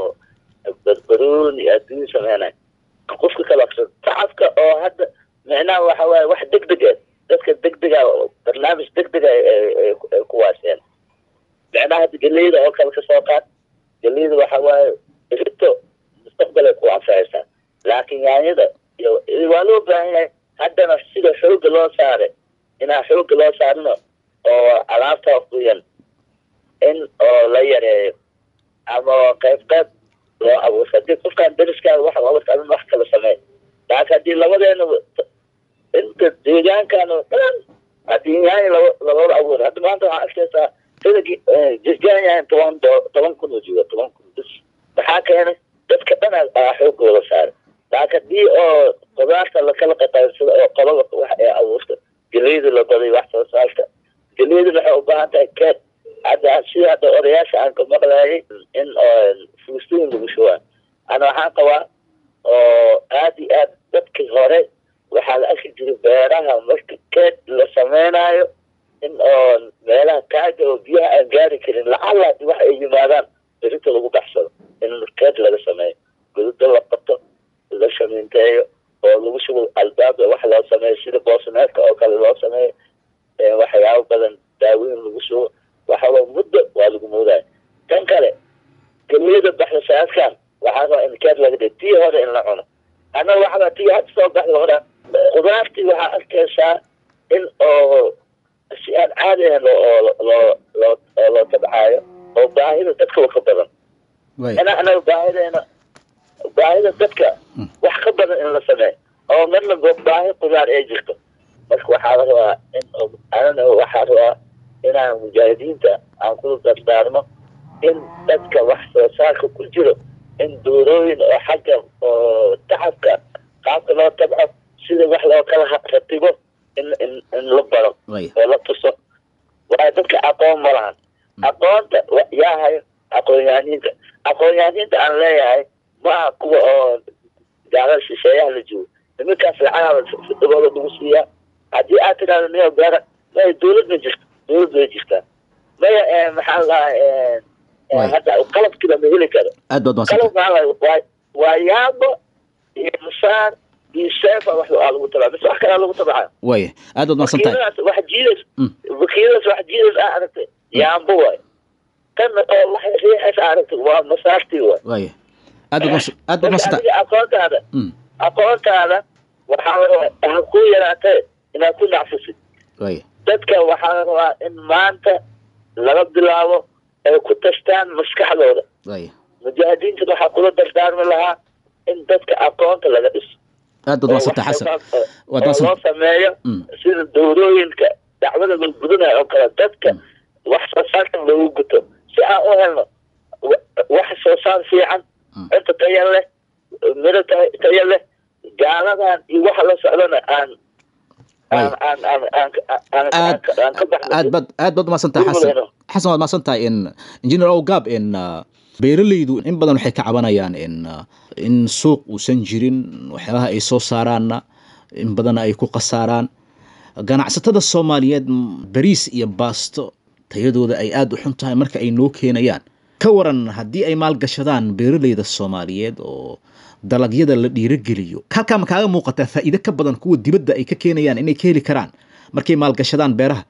barbaroon iyo adduun sameynay qofka kale aqsa tacabka oo hadda micnaha waxa waaye wax deg deg ah dadka deg dega barnaamij deg dega ay kuwaaseen micnaha hadda geleyda oo kale kasoo qaad geleyda waxa waaye rito mustaqbal ay ku anfacaysaa laakiin yaanyada iyo waa loo baahan yahay haddana sida xooga loo saaray inaan xooga loo saarino oo alaabta quyan in oo la yareeyo ama qayb qayb loo abuurto haddii qofkaan dariskaaga wax abuurta adin wax kala samey laakiin haddii labadeena inta deegaankan oo dhan haddii yaanya laba labada abuur hadda maanta waxaa arkaysaa sidagi jirgaan yahay toban do toban kun oo jooga toban kun bis maxaa keenay dadka dhan aa xoogooda saaray laakiin haddii oo qudaarta lakala qataysado oo qolada wax ee abuurta geleyda la baday wax soo saarka geleyda waxay u baahan tahay keed hadda sida hadda odayaasha aan ka maqlayay in fuustooyin lagu shubaa ana waxaan qabaa oo aad iyo aad dadkii hore waxaa la arki jiray beeraha marka keed la samaynayo in oo meelaha kaaga oo biyaha aan gaari karin lacala haddii wax ay yimaadaan berita lagu baxsado in keed laga sameeyo gududa la qabto la shamiinteeyo oo lagu shugo albaabda wax loo sameeyo sida boosneedka oo kale loo sameeyo waxyaabo badan daaweyn lagu shugo waxaba muddo waa lagu moodaya tan kale geliyada baxda saaskan waxaa rabaa in keed laga dhigo tii hore in la cuno annaga waxaa tii hadda soo baxda hore qudaartii waxaa arkaysaa in oo si aan caadi ahayn oo loo loo loo tabcaayo oo baahida dadka ka badan ina anaga baahideena baahida dadka wax ka badan in la sameeyo oo marna baahi qudaar ay jirto marka waxaa la rabaa in anana waxaa rabaa inaan mujaahidiinta aan ku dardaarmo in dadka wax soo saarka ku jiro in doorooyin oo xagga oo tacabka qaabka loo tabco sida wax loo kala ratibo in in in la baro oo la tuso waayo dadka aqoon ma lahan aqoonta yaa hayo aqoon-yahaniinta aqoon-yahaniinta aan leeyahay maaha kuwa oo gaalada shisheeyaha la joogo nimankaas lacagaaba dabooda lagu siiyaa haddii aad tidhahdo miya beera maya dawlad ma jirto dawlad way jirtaa maya maxaa lahaa hadda qalabkiiba ma heli karo aad baad qalab maxaa waa yaabo iyo musaan iyo seefa wax aa lagu tabaa mise wax kalaa lagu tabaa way aad baad mahadsan tahay wakiiladaas wax jiidas wakiiladaas wax jiidas aa aragtay yaambo waay tan oo wax riixas aa aragtay waa masaartii waay way aad baad aad baad mahadsan tahay aqoontaada aqoontaada waxaa la rabaa ha ku yaraatee inaad ku nacfisid way dadka waxaa la rabaa in maanta laga bilaabo ay ku tashtaan maskaxdooda way mujaahidiinta waxaa kula dardaarmi lahaa in dadka aqoonta laga dhiso aad baad mahadsan tahay xasan waad oo mahadsan loo sameeyo sida dawlooyinka dacwada la gudanayo oo kale dadka wax soo saarka loogu guto si aan u helno wax soo saar fiican cunta tayo leh miro tayo leh gaaladan iyo waxa la socdana aan aan aan aan aan aan aan aan ka baxno aad baad aad baad mahadsan tahay xasan xasan waad mahadsan tahay in engineer ogab in beeralaydu in badan waxay ka cabanayaan in in suuq uusan jirin waxyaabaha ay soo saaraanna in badanna ay ku khasaaraan ganacsatada soomaaliyeed bariis iyo baasto tayadooda ay aada u xun tahay marka ay noo keenayaan ka waran haddii ay maalgashadaan beeralayda soomaaliyeed oo dalagyada la dhiirogeliyo halkaa ma kaaga muuqataa faa'iide ka badan kuwa dibadda ay ka keenayaan inay ka heli karaan markay maalgashadaan beeraha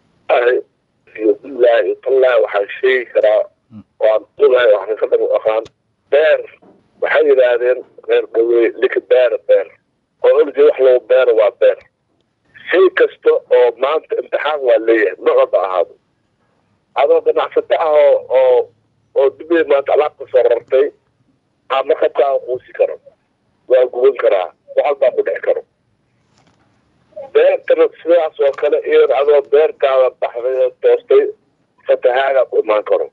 bilahi tallahi waxaan sheegi karaa waan ogahay waxaan ka daba aqaan beer waxay yidhaahdeen reer dhawey lika beera beer oo ordi wax lagu beero waa beer shay kasta oo maanta imtixaan waa leeyahay noocba ahaado adoo ganacsato ah oo oo oo dibay maanta alaabka soo rartay ama qabkaa quusi karo waa guban karaa waxal baa ku dhex karo beertana sidaas oo kale iyan adoo beertaada baxday oo toostay fatahaadaa ku imaan karo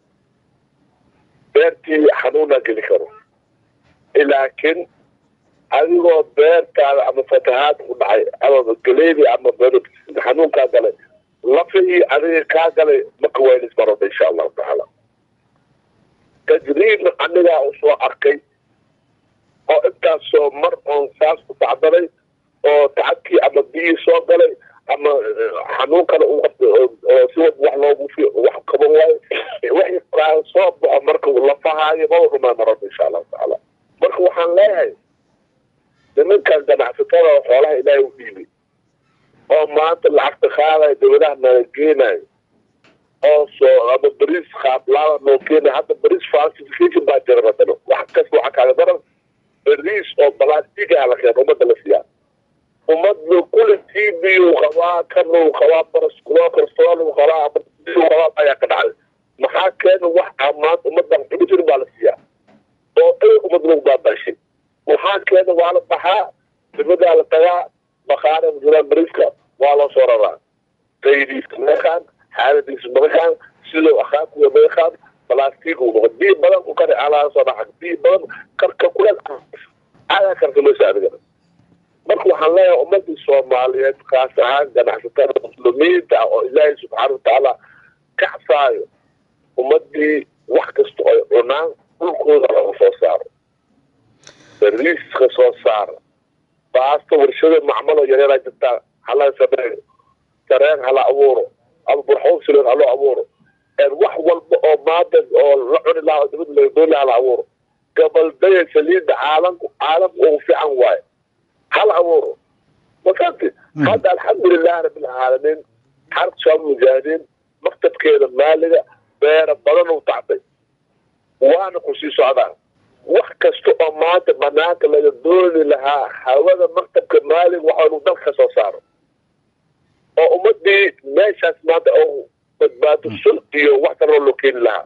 beertii xanuunaa geli karo laakiin adigoo beertaada ama fatahaad ku dhacay ama galeedi ama xanuunkaa galay lafihii adiga kaa galay maka waylis marada insha allahu tacaala tajriibna anigaa u soo arkay oo intaasoo mar oon saas ku tacdaray oo tacabkii ama biyii soo galay ama xanuun kale oo si wad wax loogu wax kaban waayo wixii kaa soo baxo marka lafahaayo maba dhumaa marada insha allahu tacaala marka waxaan leeyahay nimankan ganacsatada xoolaha ilaahay u dhiibay oo maanta lacagta qaadaya dawladaha nala geenayo oo soo ama bariis qaablaada noo keenayo hadda bariis falsification baa jira madano wax kas waxa kaaga daran bariis oo balastigaa la keeno ummadda la siiyaa ummadda kule t b u qabaa kanuu qabaa baraskulokorsool qabaa qabaa ayaa ka dhacday maxaa keena wax aa maanta ummaddan xugu jirin baa la siiyaa oo ay ummad lagu baabashay waxaa keena waa la baxaa dibadaa la tagaa bakaara jiraan bariiska waa loo soo raraa qaydiiska meekaan xaaladiisa madakaan sidoo akaakuwa meekaan balastiig uu noqo biyo badan ku kari alaa soo dhaca biyo badan karka kuleel adaa karsamaysa adigana marka waxaan leeyahay ummadii soomaaliyeed kaas ahaan ganacsatada muslimiinta ah oo ilaahay subxaana watacaala kacsaayo ummadii wax kasta ay cunaan dhulkooda laga soo saaro bariiska soo saara baasta warshada macmalo yareeraa jirtaa hala sameeyo sareen hala abuuro ama burxoonsilen haloo abuuro wax walba oo maanta oo la cuni lahaa dibad laga dooni hala abuuro gabaldaya saliida caalamku caalamku ugu fiican waayo hala abuuro masanti hadda alxamdulilahi rabbilcaalamiin xarka shaab mujaahidiin maktabkeeda maaliga beera badan u tacday waana ku sii socdaa wax kasta oo maanta banaanka laga dooni lahaa hawada maktabka maalig waxaanu dalka ka soo saaro oo ummadii meeshaas maanta oo badbaado sul iyo wax kaloo loo keeni lahaa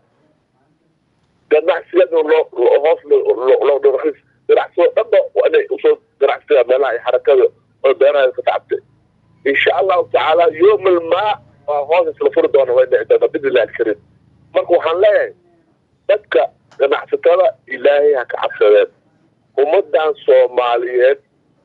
ganacsigana loo hoos loo dharakiis ganacsigoo dhanba inay usoo ganacsiga meelaha ay xarakada oo beeraha ka tacabtay insha allahu tacaala yoom almaa waa hoos isla furi doona way dhici doonaa bidnillahi alkariim marka waxaan leeyahay dadka ganacsatada ilaahay ha ka cabsadeen ummadan soomaaliyeed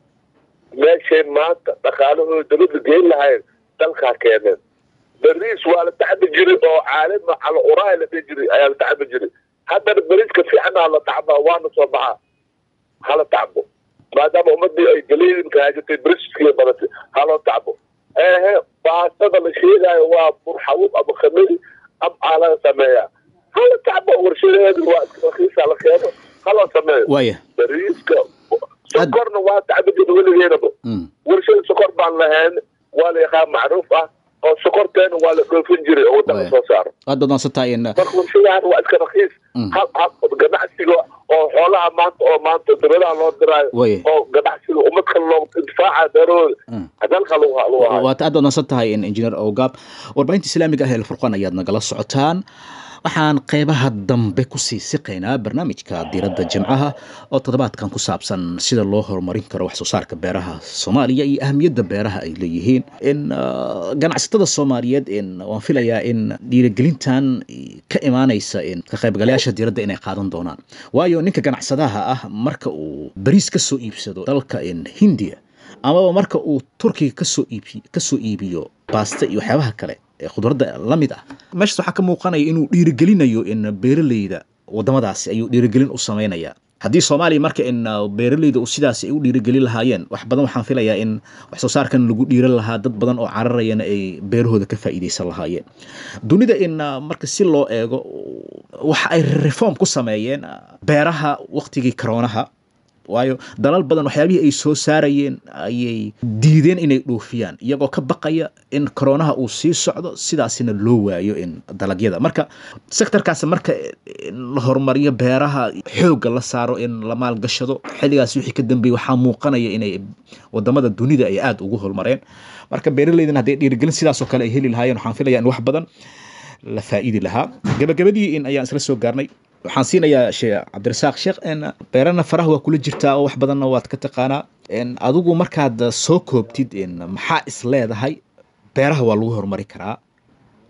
meeshay maanta dhaqaalahooda dabadda geyn lahayn dalkaa keeneen bariis waa la tacbi jiray oo caalima cala uraay la dhihi jiray ayaa la tacbi jiray haddana bariiska fiicana la tacbaa waana soo baxaa hala tacbo maadaama ummadii ay galeedinka haajatay bariiskiiya badatay haloo tacbo ehe baastada la sheegaayo waa burxawub ama khamadi am aa laga sameeyaa hala tacbo warshadeedu waa iska rakiisa la keeno haloo sameeyo waaya bariiska sokorna waa tacbi jira weligeedaba warshada sokor baan lahayn waa la yaqaan macruuf ah oo sokorteena waa la dhoofin jiray oo waddanka soo saaro aad baad maadsantahay in marka warshadahan waa iska rakiis hal hal ganacsiga oo xoolaha maanta oo maanta dibadaha loo diraayo Waye. oo ganacsiga ummad kale loo intifaaca beerahooda dalka lagu lagu hayo waad aad baad maadsan tahay in injineer ogaab warbaahinta islaamiga ah ee alfurqaan ayaad nagala socotaan waxaan qeybaha dambe kusii siqaynaa barnaamijka diiradda jimcaha oo toddobaadkan ku saabsan sida loo horumarin karo wax soo saarka beeraha soomaaliya iyo ahamiyadda beeraha ay leeyihiin in ah, ganacsatada soomaaliyeed in waan filayaa in dhiirigelintan ka imaanaysa in ka qaybgalayaasha diiradda inay qaadan doonaan waayo ninka ganacsadaha ah marka uu bariis ka soo iibsado dalka in hindiya amaba marka uu turkiga kasoo iibi kasoo iibiyo baaste iyo waxyaabaha kale ee khudradda la mid ah meeshaas waxaa ka muuqanaya inuu dhiirigelinayo in beeraleyda wadamadaasi ayuu dhiirigelin u sameynaya haddii soomaaliya marka in uh, beeraleyda uu sidaasi ay u dhiirigelin lahaayeen wax badan waxaan filayaa in wax soo saarkan lagu dhiiran lahaa dad badan oo cararayana ay beerahooda ka faa'iidaysan lahaayeen dunida in uh, marka si loo eego waxa ay reform ku sameeyeen uh, beeraha waqtigii karoonaha waayo dalal badan waxyaabihii ay soo saarayeen ayay diideen inay dhoofiyaan iyagoo ka baqaya in koronaha uu sii socdo sidaasina loo waayo in dalagyada marka sektorkaas marka in la horumariyo beeraha xoogga la saaro in la maalgashado xilligaas wixii ka dambeeyey waxaa muuqanaya inay wadamada dunida ay aada ugu horumareen marka beeraleydan hadday dhiirigelin sidaasoo kale ay heli lahaayeen waxaan filaya in wax badan la faa'iidi lahaa gabagabadii in ayaan isla soo gaarnay waxaan siinayaa sheekh cabdirasaaq sheekh n beerana faraha waa kula jirtaa oo wax badanna waad ka taqaanaa n adigu markaad soo koobtid n maxaa is leedahay beeraha waa lagu horumari karaa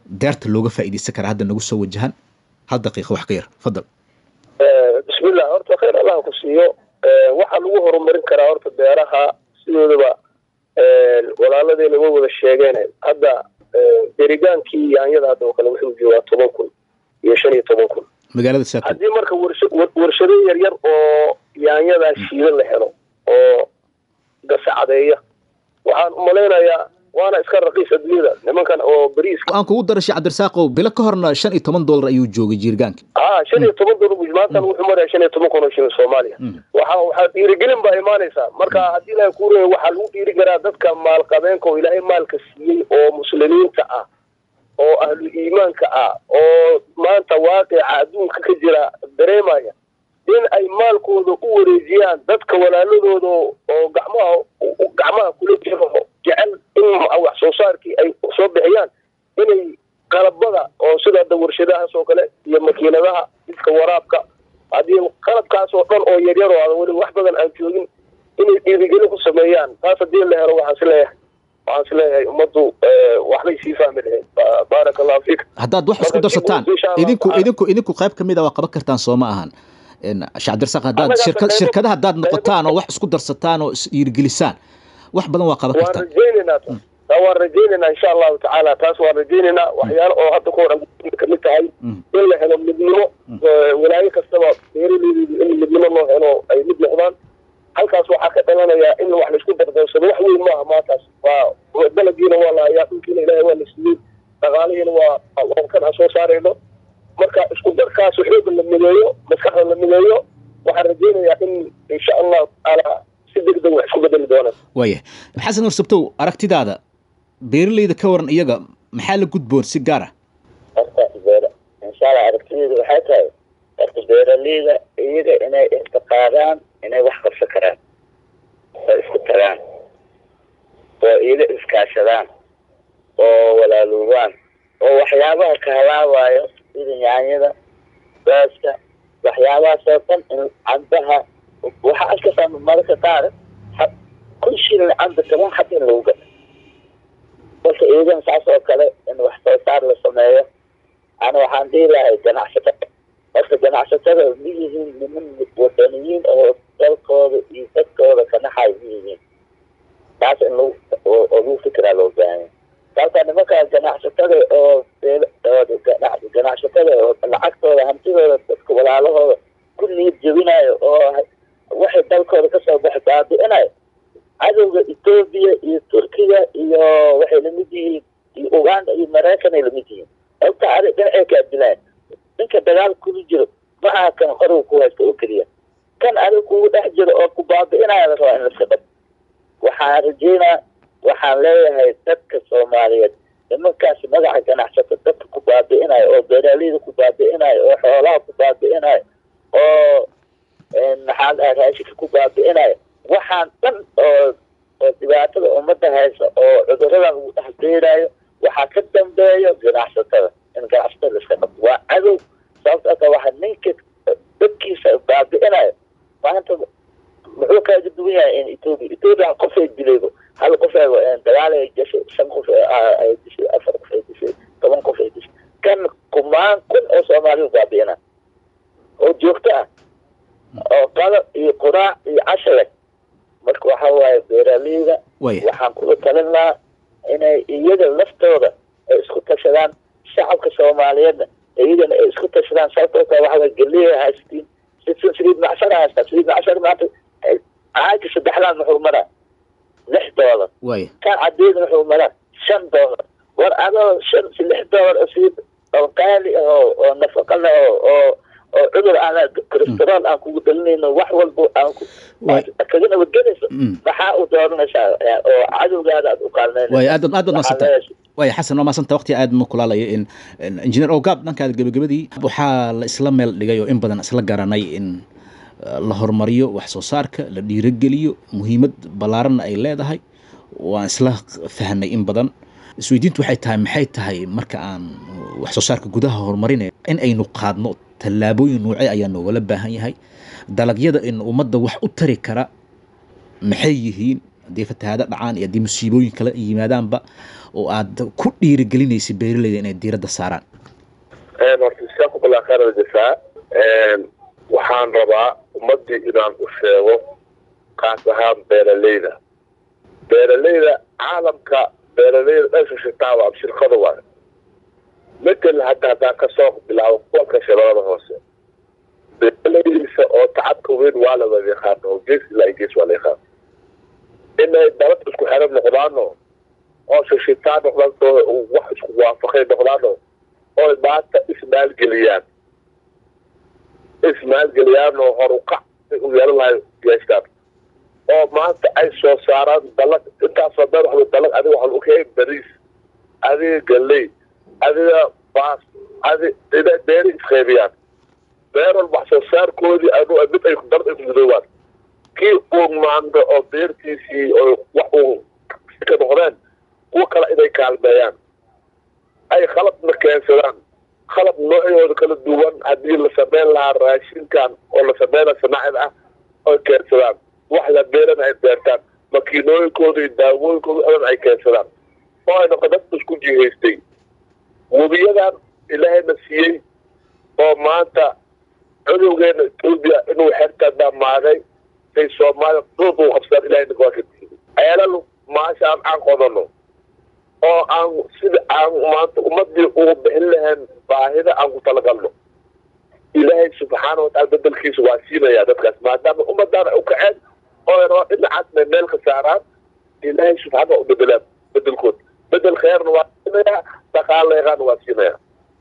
deerta looga faa'iidaysan karaa hadda nagu soo wajahan hal daqiiqa wax ka yar fadal bismillah horta khayr allah ku siiyo waxaa lagu horumarin karaa horta beeraha sidoodaba walaaladeyna way wada sheegeen hadda deregaankii yaanyada hadda oo kale wuxuu joogaa toban kun iyo shan iyo toban kun magaalada saako haddii marka warsha- war- warshado yaryar oo yaanyadaa shiidan la helo oo gasacadeeya waxaan umalaynayaa waana iska raqiis adduunyada nimankan oo bariiska aan kugu dara sheekh cabdirasaaqow bilo ka horna shan iyo toban dollar ayuu joogay jiirgaanka aa shan iyo toban dolar buu maantan wuxuu maraya shan iyo toban kun oo shilin soomaaliya waxa waxaa dhiirigelin baa imaanaysaa marka haddii ilaahay kuu reeyo waxaa lagu dhiiri karaa dadka maalqabeenka oo ilaahay maalka siiyey oo muslimiinta ah oo ahlu iimaanka ah oo maanta waaqica adduunka ka jira dareemaya in ay maalkooda u wareejiyaan dadka walaaladooda oo gacmaha gacmaha kula jiro jecel in wax soo saarkii ay soo bixiyaan inay qalabada oo sida hadda warshadahaas oo kale iyo makiinadaha didka waraabka haddii qalabkaas oo dhan oo yaryar oo adan weli wax badan aan joogin inay dhiirigelin ku sameeyaan taas haddii la helo waxaan is leeyahay waxaan is leeyahay ummaddu waxbay sii fahmi lahayd baaraka allahu fiik haddaad wax isku Marka darsataan dib u- insha Allah idinku tacaala. idinku idinku qayb ka mid a waa qaban kartaan soo ma ahan En, sheekh cabdirasaaq haddaad Annaga shirka qaybo- shirkadaha haddaad qaybo- noqotaan oo wax isku darsataan oo is dhiirigelisaan wax badan waa qaban waan kartaan rajaynaynaa taas taa waan rajaynaynaa insha allahu tacaala taas waan rajaynaynaa waxyaalo oo hadda ka horan kamid tahay in la helo midnimo eh, walaayo kastaba beeraleydeedu in midnimo loo helo ay mid noqdaan halkaas waxaa ka dhalanayaa in wax laisku dardarsado wax weyn maaha maantaas waa dalagiina waa la hayaa dhulkiina ilaahay waa la siiyey dhaqaalihiina waa waa kan aan soo saarayno marka isku darkaas xooga la mideeyo maskaxda la mideeyo waxaan rajaynayaa in insha allahu tacaala si degdeg wax isku bedeli doonaan waaya xasan warsabtow aragtidaada beeraleyda ka waran iyaga maxaa la gudboon si gaar ah horta beera insha allah aragtideedu waxay tahay horta beeraleyda iyaga inay intiqaadaan inay wax qabsan karaan oo isku tagaan oo iyaga iskaashadaan oo walaaloobaan oo waxyaabaha ka halaabaayo sida yaanyada baaska waxyaabahaas oo dhan in cambaha waxaa arkaysaa mararka qaar ha- kun shilin camba toban xab in lagu gato marka iyadan saas oo kale in wax soo saar la sameeyo ana waxaan dhihi lahay ganacsatada horta ganacsatada ma yihiin niman wadaniyiin oo dalkooda iyo dadkooda ka naxay ma yihiin taas in lagu oo oo lagu fikiraa loo baahan yahay sababta nimanka ganacsatada oo beel- oo ganac- ganacsatada oo lacagtooda hantidooda dadka walaalahooda ku niyad jebinayo oo waxay dalkooda kasoo baxay baabi'inayo cadowga etoobiya iyo turkiga iyo waxay lamid yihiin iyo uganda iyo maraykan ay lamid yihiin sababta adig dhinacay kaa dilaan ninka dagaal kula jiro ma aha kan qoriga ku haysta oo keliya kan adig kugu dhex jiro oo ku baabi'inaya la rabaa in la iska dhab waxaan rajeynaa waxaan leeyahay dadka soomaaliyeed nimankaas magaca ganacsato dadka ku baabi'inayo oo beeraaleyda ku baabi'inayo oo xoolaha ku baabi'inayo oo maxaa dhahay raashinka ku baabi'inayo waxaan dhan oo oo dhibaatada ummadda haysa oo cuduradan lagu dhex beerayo waxaa ka dambeeyo ganacsatada in ganacsatada la iska qabto waa cadow sababtoo ka waxa ninka dadkiisa baabi'inayo maanta muxuu kaaga duwan yahay in etoobiya etoobiya qof ay dilaybo hal qof ay dagaal ay gashay shan qof ay dishay afar qof ay dishay toban qof ay dishay kan kumaan kun oo soomaaliya baabi'ina oo joogto ah oo qadab iyo quraac iyo casha leh marka waxa waaye beeraleyda Waaya. waxaan kula talin lahaa inay iyaga laftooda ay isku tashadaan shacabka soomaaliyeedna iyagana ay isku tashadaan sababtoo kale waxa waye galeeya haystiin sidsan saliid macshara haystaa saliid macshara maanta caaga saddexlaan muxuu maraa lix doolar waaya kan cadeeda wuxuu maraa shan doolar war adoo shan lix doolar oo saliid oo qaali ah oo oo nafaqa leh oo oo oo cudur aan kolestarool aan kugu dalinayno wax walba aan ku Waay. kaga nabadgelayso Mm. maxaa u dooranaysaa eh, oo cadowgaada aad u qaalnaynayso waaya aad aad baad Waxaa maasanta leeyahay- waaya xasan waa maasanta waqti aad ma kulaalaya in in engineer ogaab dhankaada gebagabadii waxaa la isla meel dhigay oo in badan isla garanay in uh, la horumariyo wax soo saarka la dhiirogeliyo muhiimad ballaaranna ay leedahay waan isla fahnay in badan isweydiintu waxay tahay maxay tahay marka aan wax soo saarka gudaha horumarinay in aynu qaadno tallaabooyin noocee ayaa noogala baahan yahay dalagyada in ummadda wax u tari kara maxay yihiin haddii fatahaado dhacaan iyo haddii musiibooyin kale ay yimaadaanba oo aad ku dhiirigelinaysa beeraleyda inay diiradda saaraan horta jazaakum allah khayr aljasaa waxaan rabaa ummadii inaan u sheego kaas ahaan beeraleyda beeraleyda caalamka beeraleyda dhanka shitaawa ama shirkada waayo metel hadda haddaan kasoo bilaabo kuwanka shabeelada hoose beeraleydiisa oo tacabka weyn waa la wada yaqaano oo gees ilaa gees waa la yaqaano inay dalad isku xiran noqdaano oo shishitaan noqdaan oo wax isku waafaqay noqdaano oo maanta ismaalgeliyaan ismaalgeliyaan oo horukac u yeelan lahay yeeshaan oo maanta ay soo saaraan dalag intaasoo dhan waxba dalag adiga waxaan u keenay bariis adiga galley adiga baas adi inay beeri isqeybiyaan beeral wax soo saarkoodii anu mid ay dard ay ku gudoobaan kii uu maanta oo beertiisii oo wax uu ka noqdeen kuwa kale inay kaalmeeyaan ay khalabna keensadaan khalab noocyooda kala duwan haddii la sameyn lahaa raashinkan oo la sameyna sanaacid ah oy keensadaan wax la beerana ay beertaan makiinooyinkooda iyo daawooyinkooda dhan ay keensadaan oo ay noqo dad isku jihaystay webiyadan ilaahayna siiyey oo maanta cudowgeena etoobiya inuu xerta dhammaaday say soomaaliya duud uu qabsadaan ilahayna waa ka diiday ceelal maasha aan aan qodano oo aan sida aan maanta ummadii ugu bixin lahayn baahida aan ku talagalno ilaahay subxaana wataala bedelkiisa waa siinaya dadkaas maadaama ummadaana u kaceen oo rabaa dhinacaasna meel ka saaraan ilaahay subxaana u bedelaan bedelkood bedel kheerna waa siinaya dhaqaaleegaana waa siinaya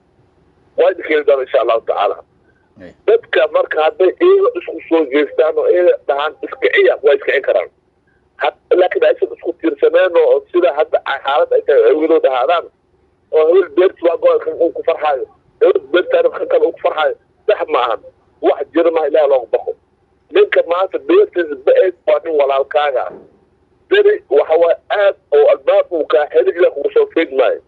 waa idin keeni doona insha allahu tacaala dadka marka hadday iyaga isku soo jeestaan oo iyaga dhahaan iskiciya waa iskicin karaan laakiin aysan isku tiirsaneen oo sida hadda xaalad ay tahay awgedood ahaadaan oo hawel beerti waa go kan uu ku farxaayo hawel beertaana kan kale uu ku farxaayo sax ma ahan wax jira maha ilaah looga baqo ninka maanta beertiisa ba-eed waa nin walaalkaaga beri waxa waa aad oo albaab uu kaa xeli ila kugu soo feeg maayo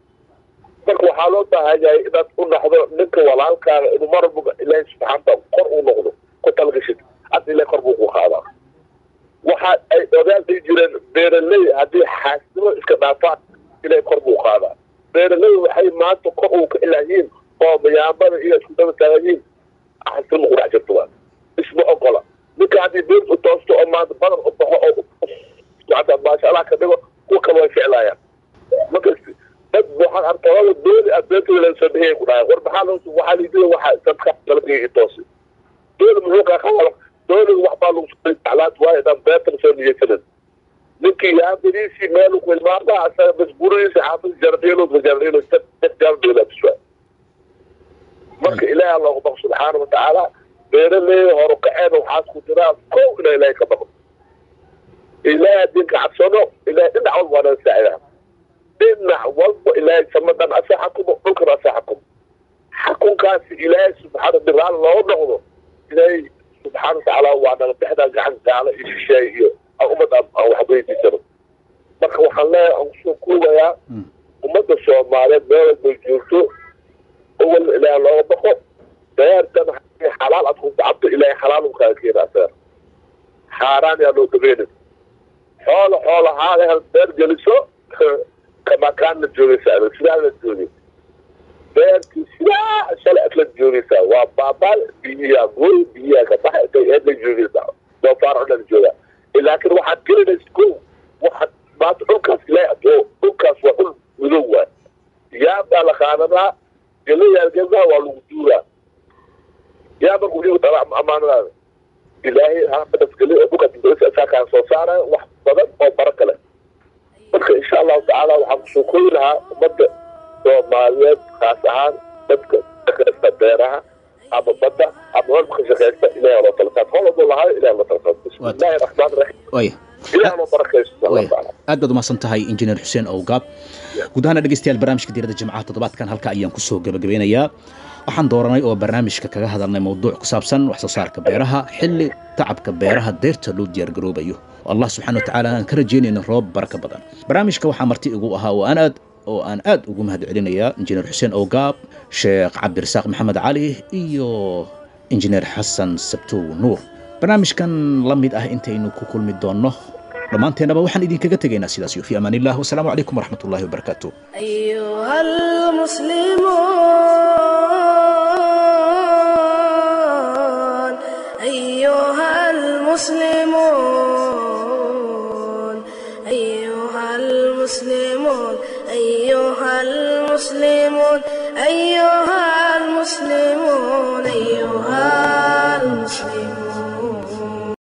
marka waxaa loo baahan yahay inaad u naxdo ninka walaalkaaga inuu mar walba ilaahay subxaanta kor uu noqdo ku talgashid hadda ilahay kor buu ku qaadaa waxa ay ogaal ay jireen beeraley haddii xaasnimo iska dhaafaan ilaahay kor buu qaadaa beeraley waxay maanta kor uu ka ilaahiin oo mayaamada iyo isku daba taaganyiin xaasnimo ku dhex jirto waa isma ogola ninka haddii beertu toosto oo maanta badan u baxo oo maanta maasha allah ka dhigo kuwa kale way ficlaayaan makasti dad waxaan arkaa dooli ah beertooda laga soo bixiyay ku dhahay war maxaa loo waxaa liidida waxa dadka dalagii toosi dooli muxuu kaa qabaa dooli wax baa lagu soo jeclaad waayo dhan beerta soo niyeysanin ninkii yaabiriisii meel ku ilmaada asaga bas gurigiisa xaafis jardhiilo jardhiilo jardhiilo biswa marka ilaaha loogu baqo subxaana watacaala beeraley horu kaceen waxaas ku jiraa kow inaa ilaahay ka baqo ilaahay diinka cabsano ilaahay dhinac walba waa naga saacidaa dhinac walba ilaahay samadan asa xakumo dhulkana asa xakumo xakunkaasi ilaahay subxaana biraal loogu noqdo ilaahay subxaana watacaala waa naga bixdaa gacan gaala iyo shisheeye iyo ummad aan wax weydiisano marka waxaan leeyahay aan kusoo koobayaa ummadda soomaaliyeed meel walbay joogto awal ilaah looga baqo beertan xalaal aad ku tacabto ilaahay xalaal u kaaga keenaa beer xaaraan yaa loo dabeenin xoola xoola haada hel beer geliso kamakaan la joogaysaa sidaa la joogay beertii sidaa shalay ad la joogaysaa waa baabaal biyiyaa gooy biyiyaa ka baxa intay eed la joogaysaa doofaar o dhan joogaa laakiin waxaad gelinaysa ko waxaad maanta dhulkaas ilaahay adoo dhulkaas waa dhul madow waay yaa baa la qaadanaa gelayaa gedaa waa lagu duuraa yaa markuu iyagu dhala amaanadaada ilaahay hadafgeli oo dhulka dibadisa isaa kaa soo saaraya wax badan oo bara kale marka insha allahu tacaala waxaan kusoo kooyi lahaa ummadda soomaaliyeed kaas ahaan dadka shaqeysta beeraha ama badda ama walba ka shaqeysta ilahay loo talakaad hol walbo lahayo ilahay loo talakaad bismillahi raxmaan raxiim waaya ilahay loo barakaysto insha allahu tacaala aad baad umahadsan tahay injineer xuseen owgaab guud ahaana dhegeystayaal barnaamijka diiradda jimcaha toddobaadkan halka ayaan kusoo gabagabeynayaa waxaan dooranay oo barnaamijka kaga hadalnay mowduuc ku saabsan wax soo saarka beeraha xilli tacabka beeraha deerta loo diyaargaroobayo allah subxana wa tacaala aan ka rajeynayno roob baraka badan barnaamijka waxaa marti igu ahaa oo aan aad oo aan aad ugu mahad celinayaa injineer xuseen owgaab sheekh cabdirasaaq maxamed cali iyo injineer xasan sabtow nuur barnaamijkan la mid ah intaynu ku kulmi doonno dhammaanteennaba waxaan idinkaga tegaynaa sidaas iyo fi amaan illah wasalaamu calaykum waraxmat ullahi wabarakaatu أيها المسلمون أيها المسلمون أيها المسلمون أيها المسلمون أيها المسلمون أيها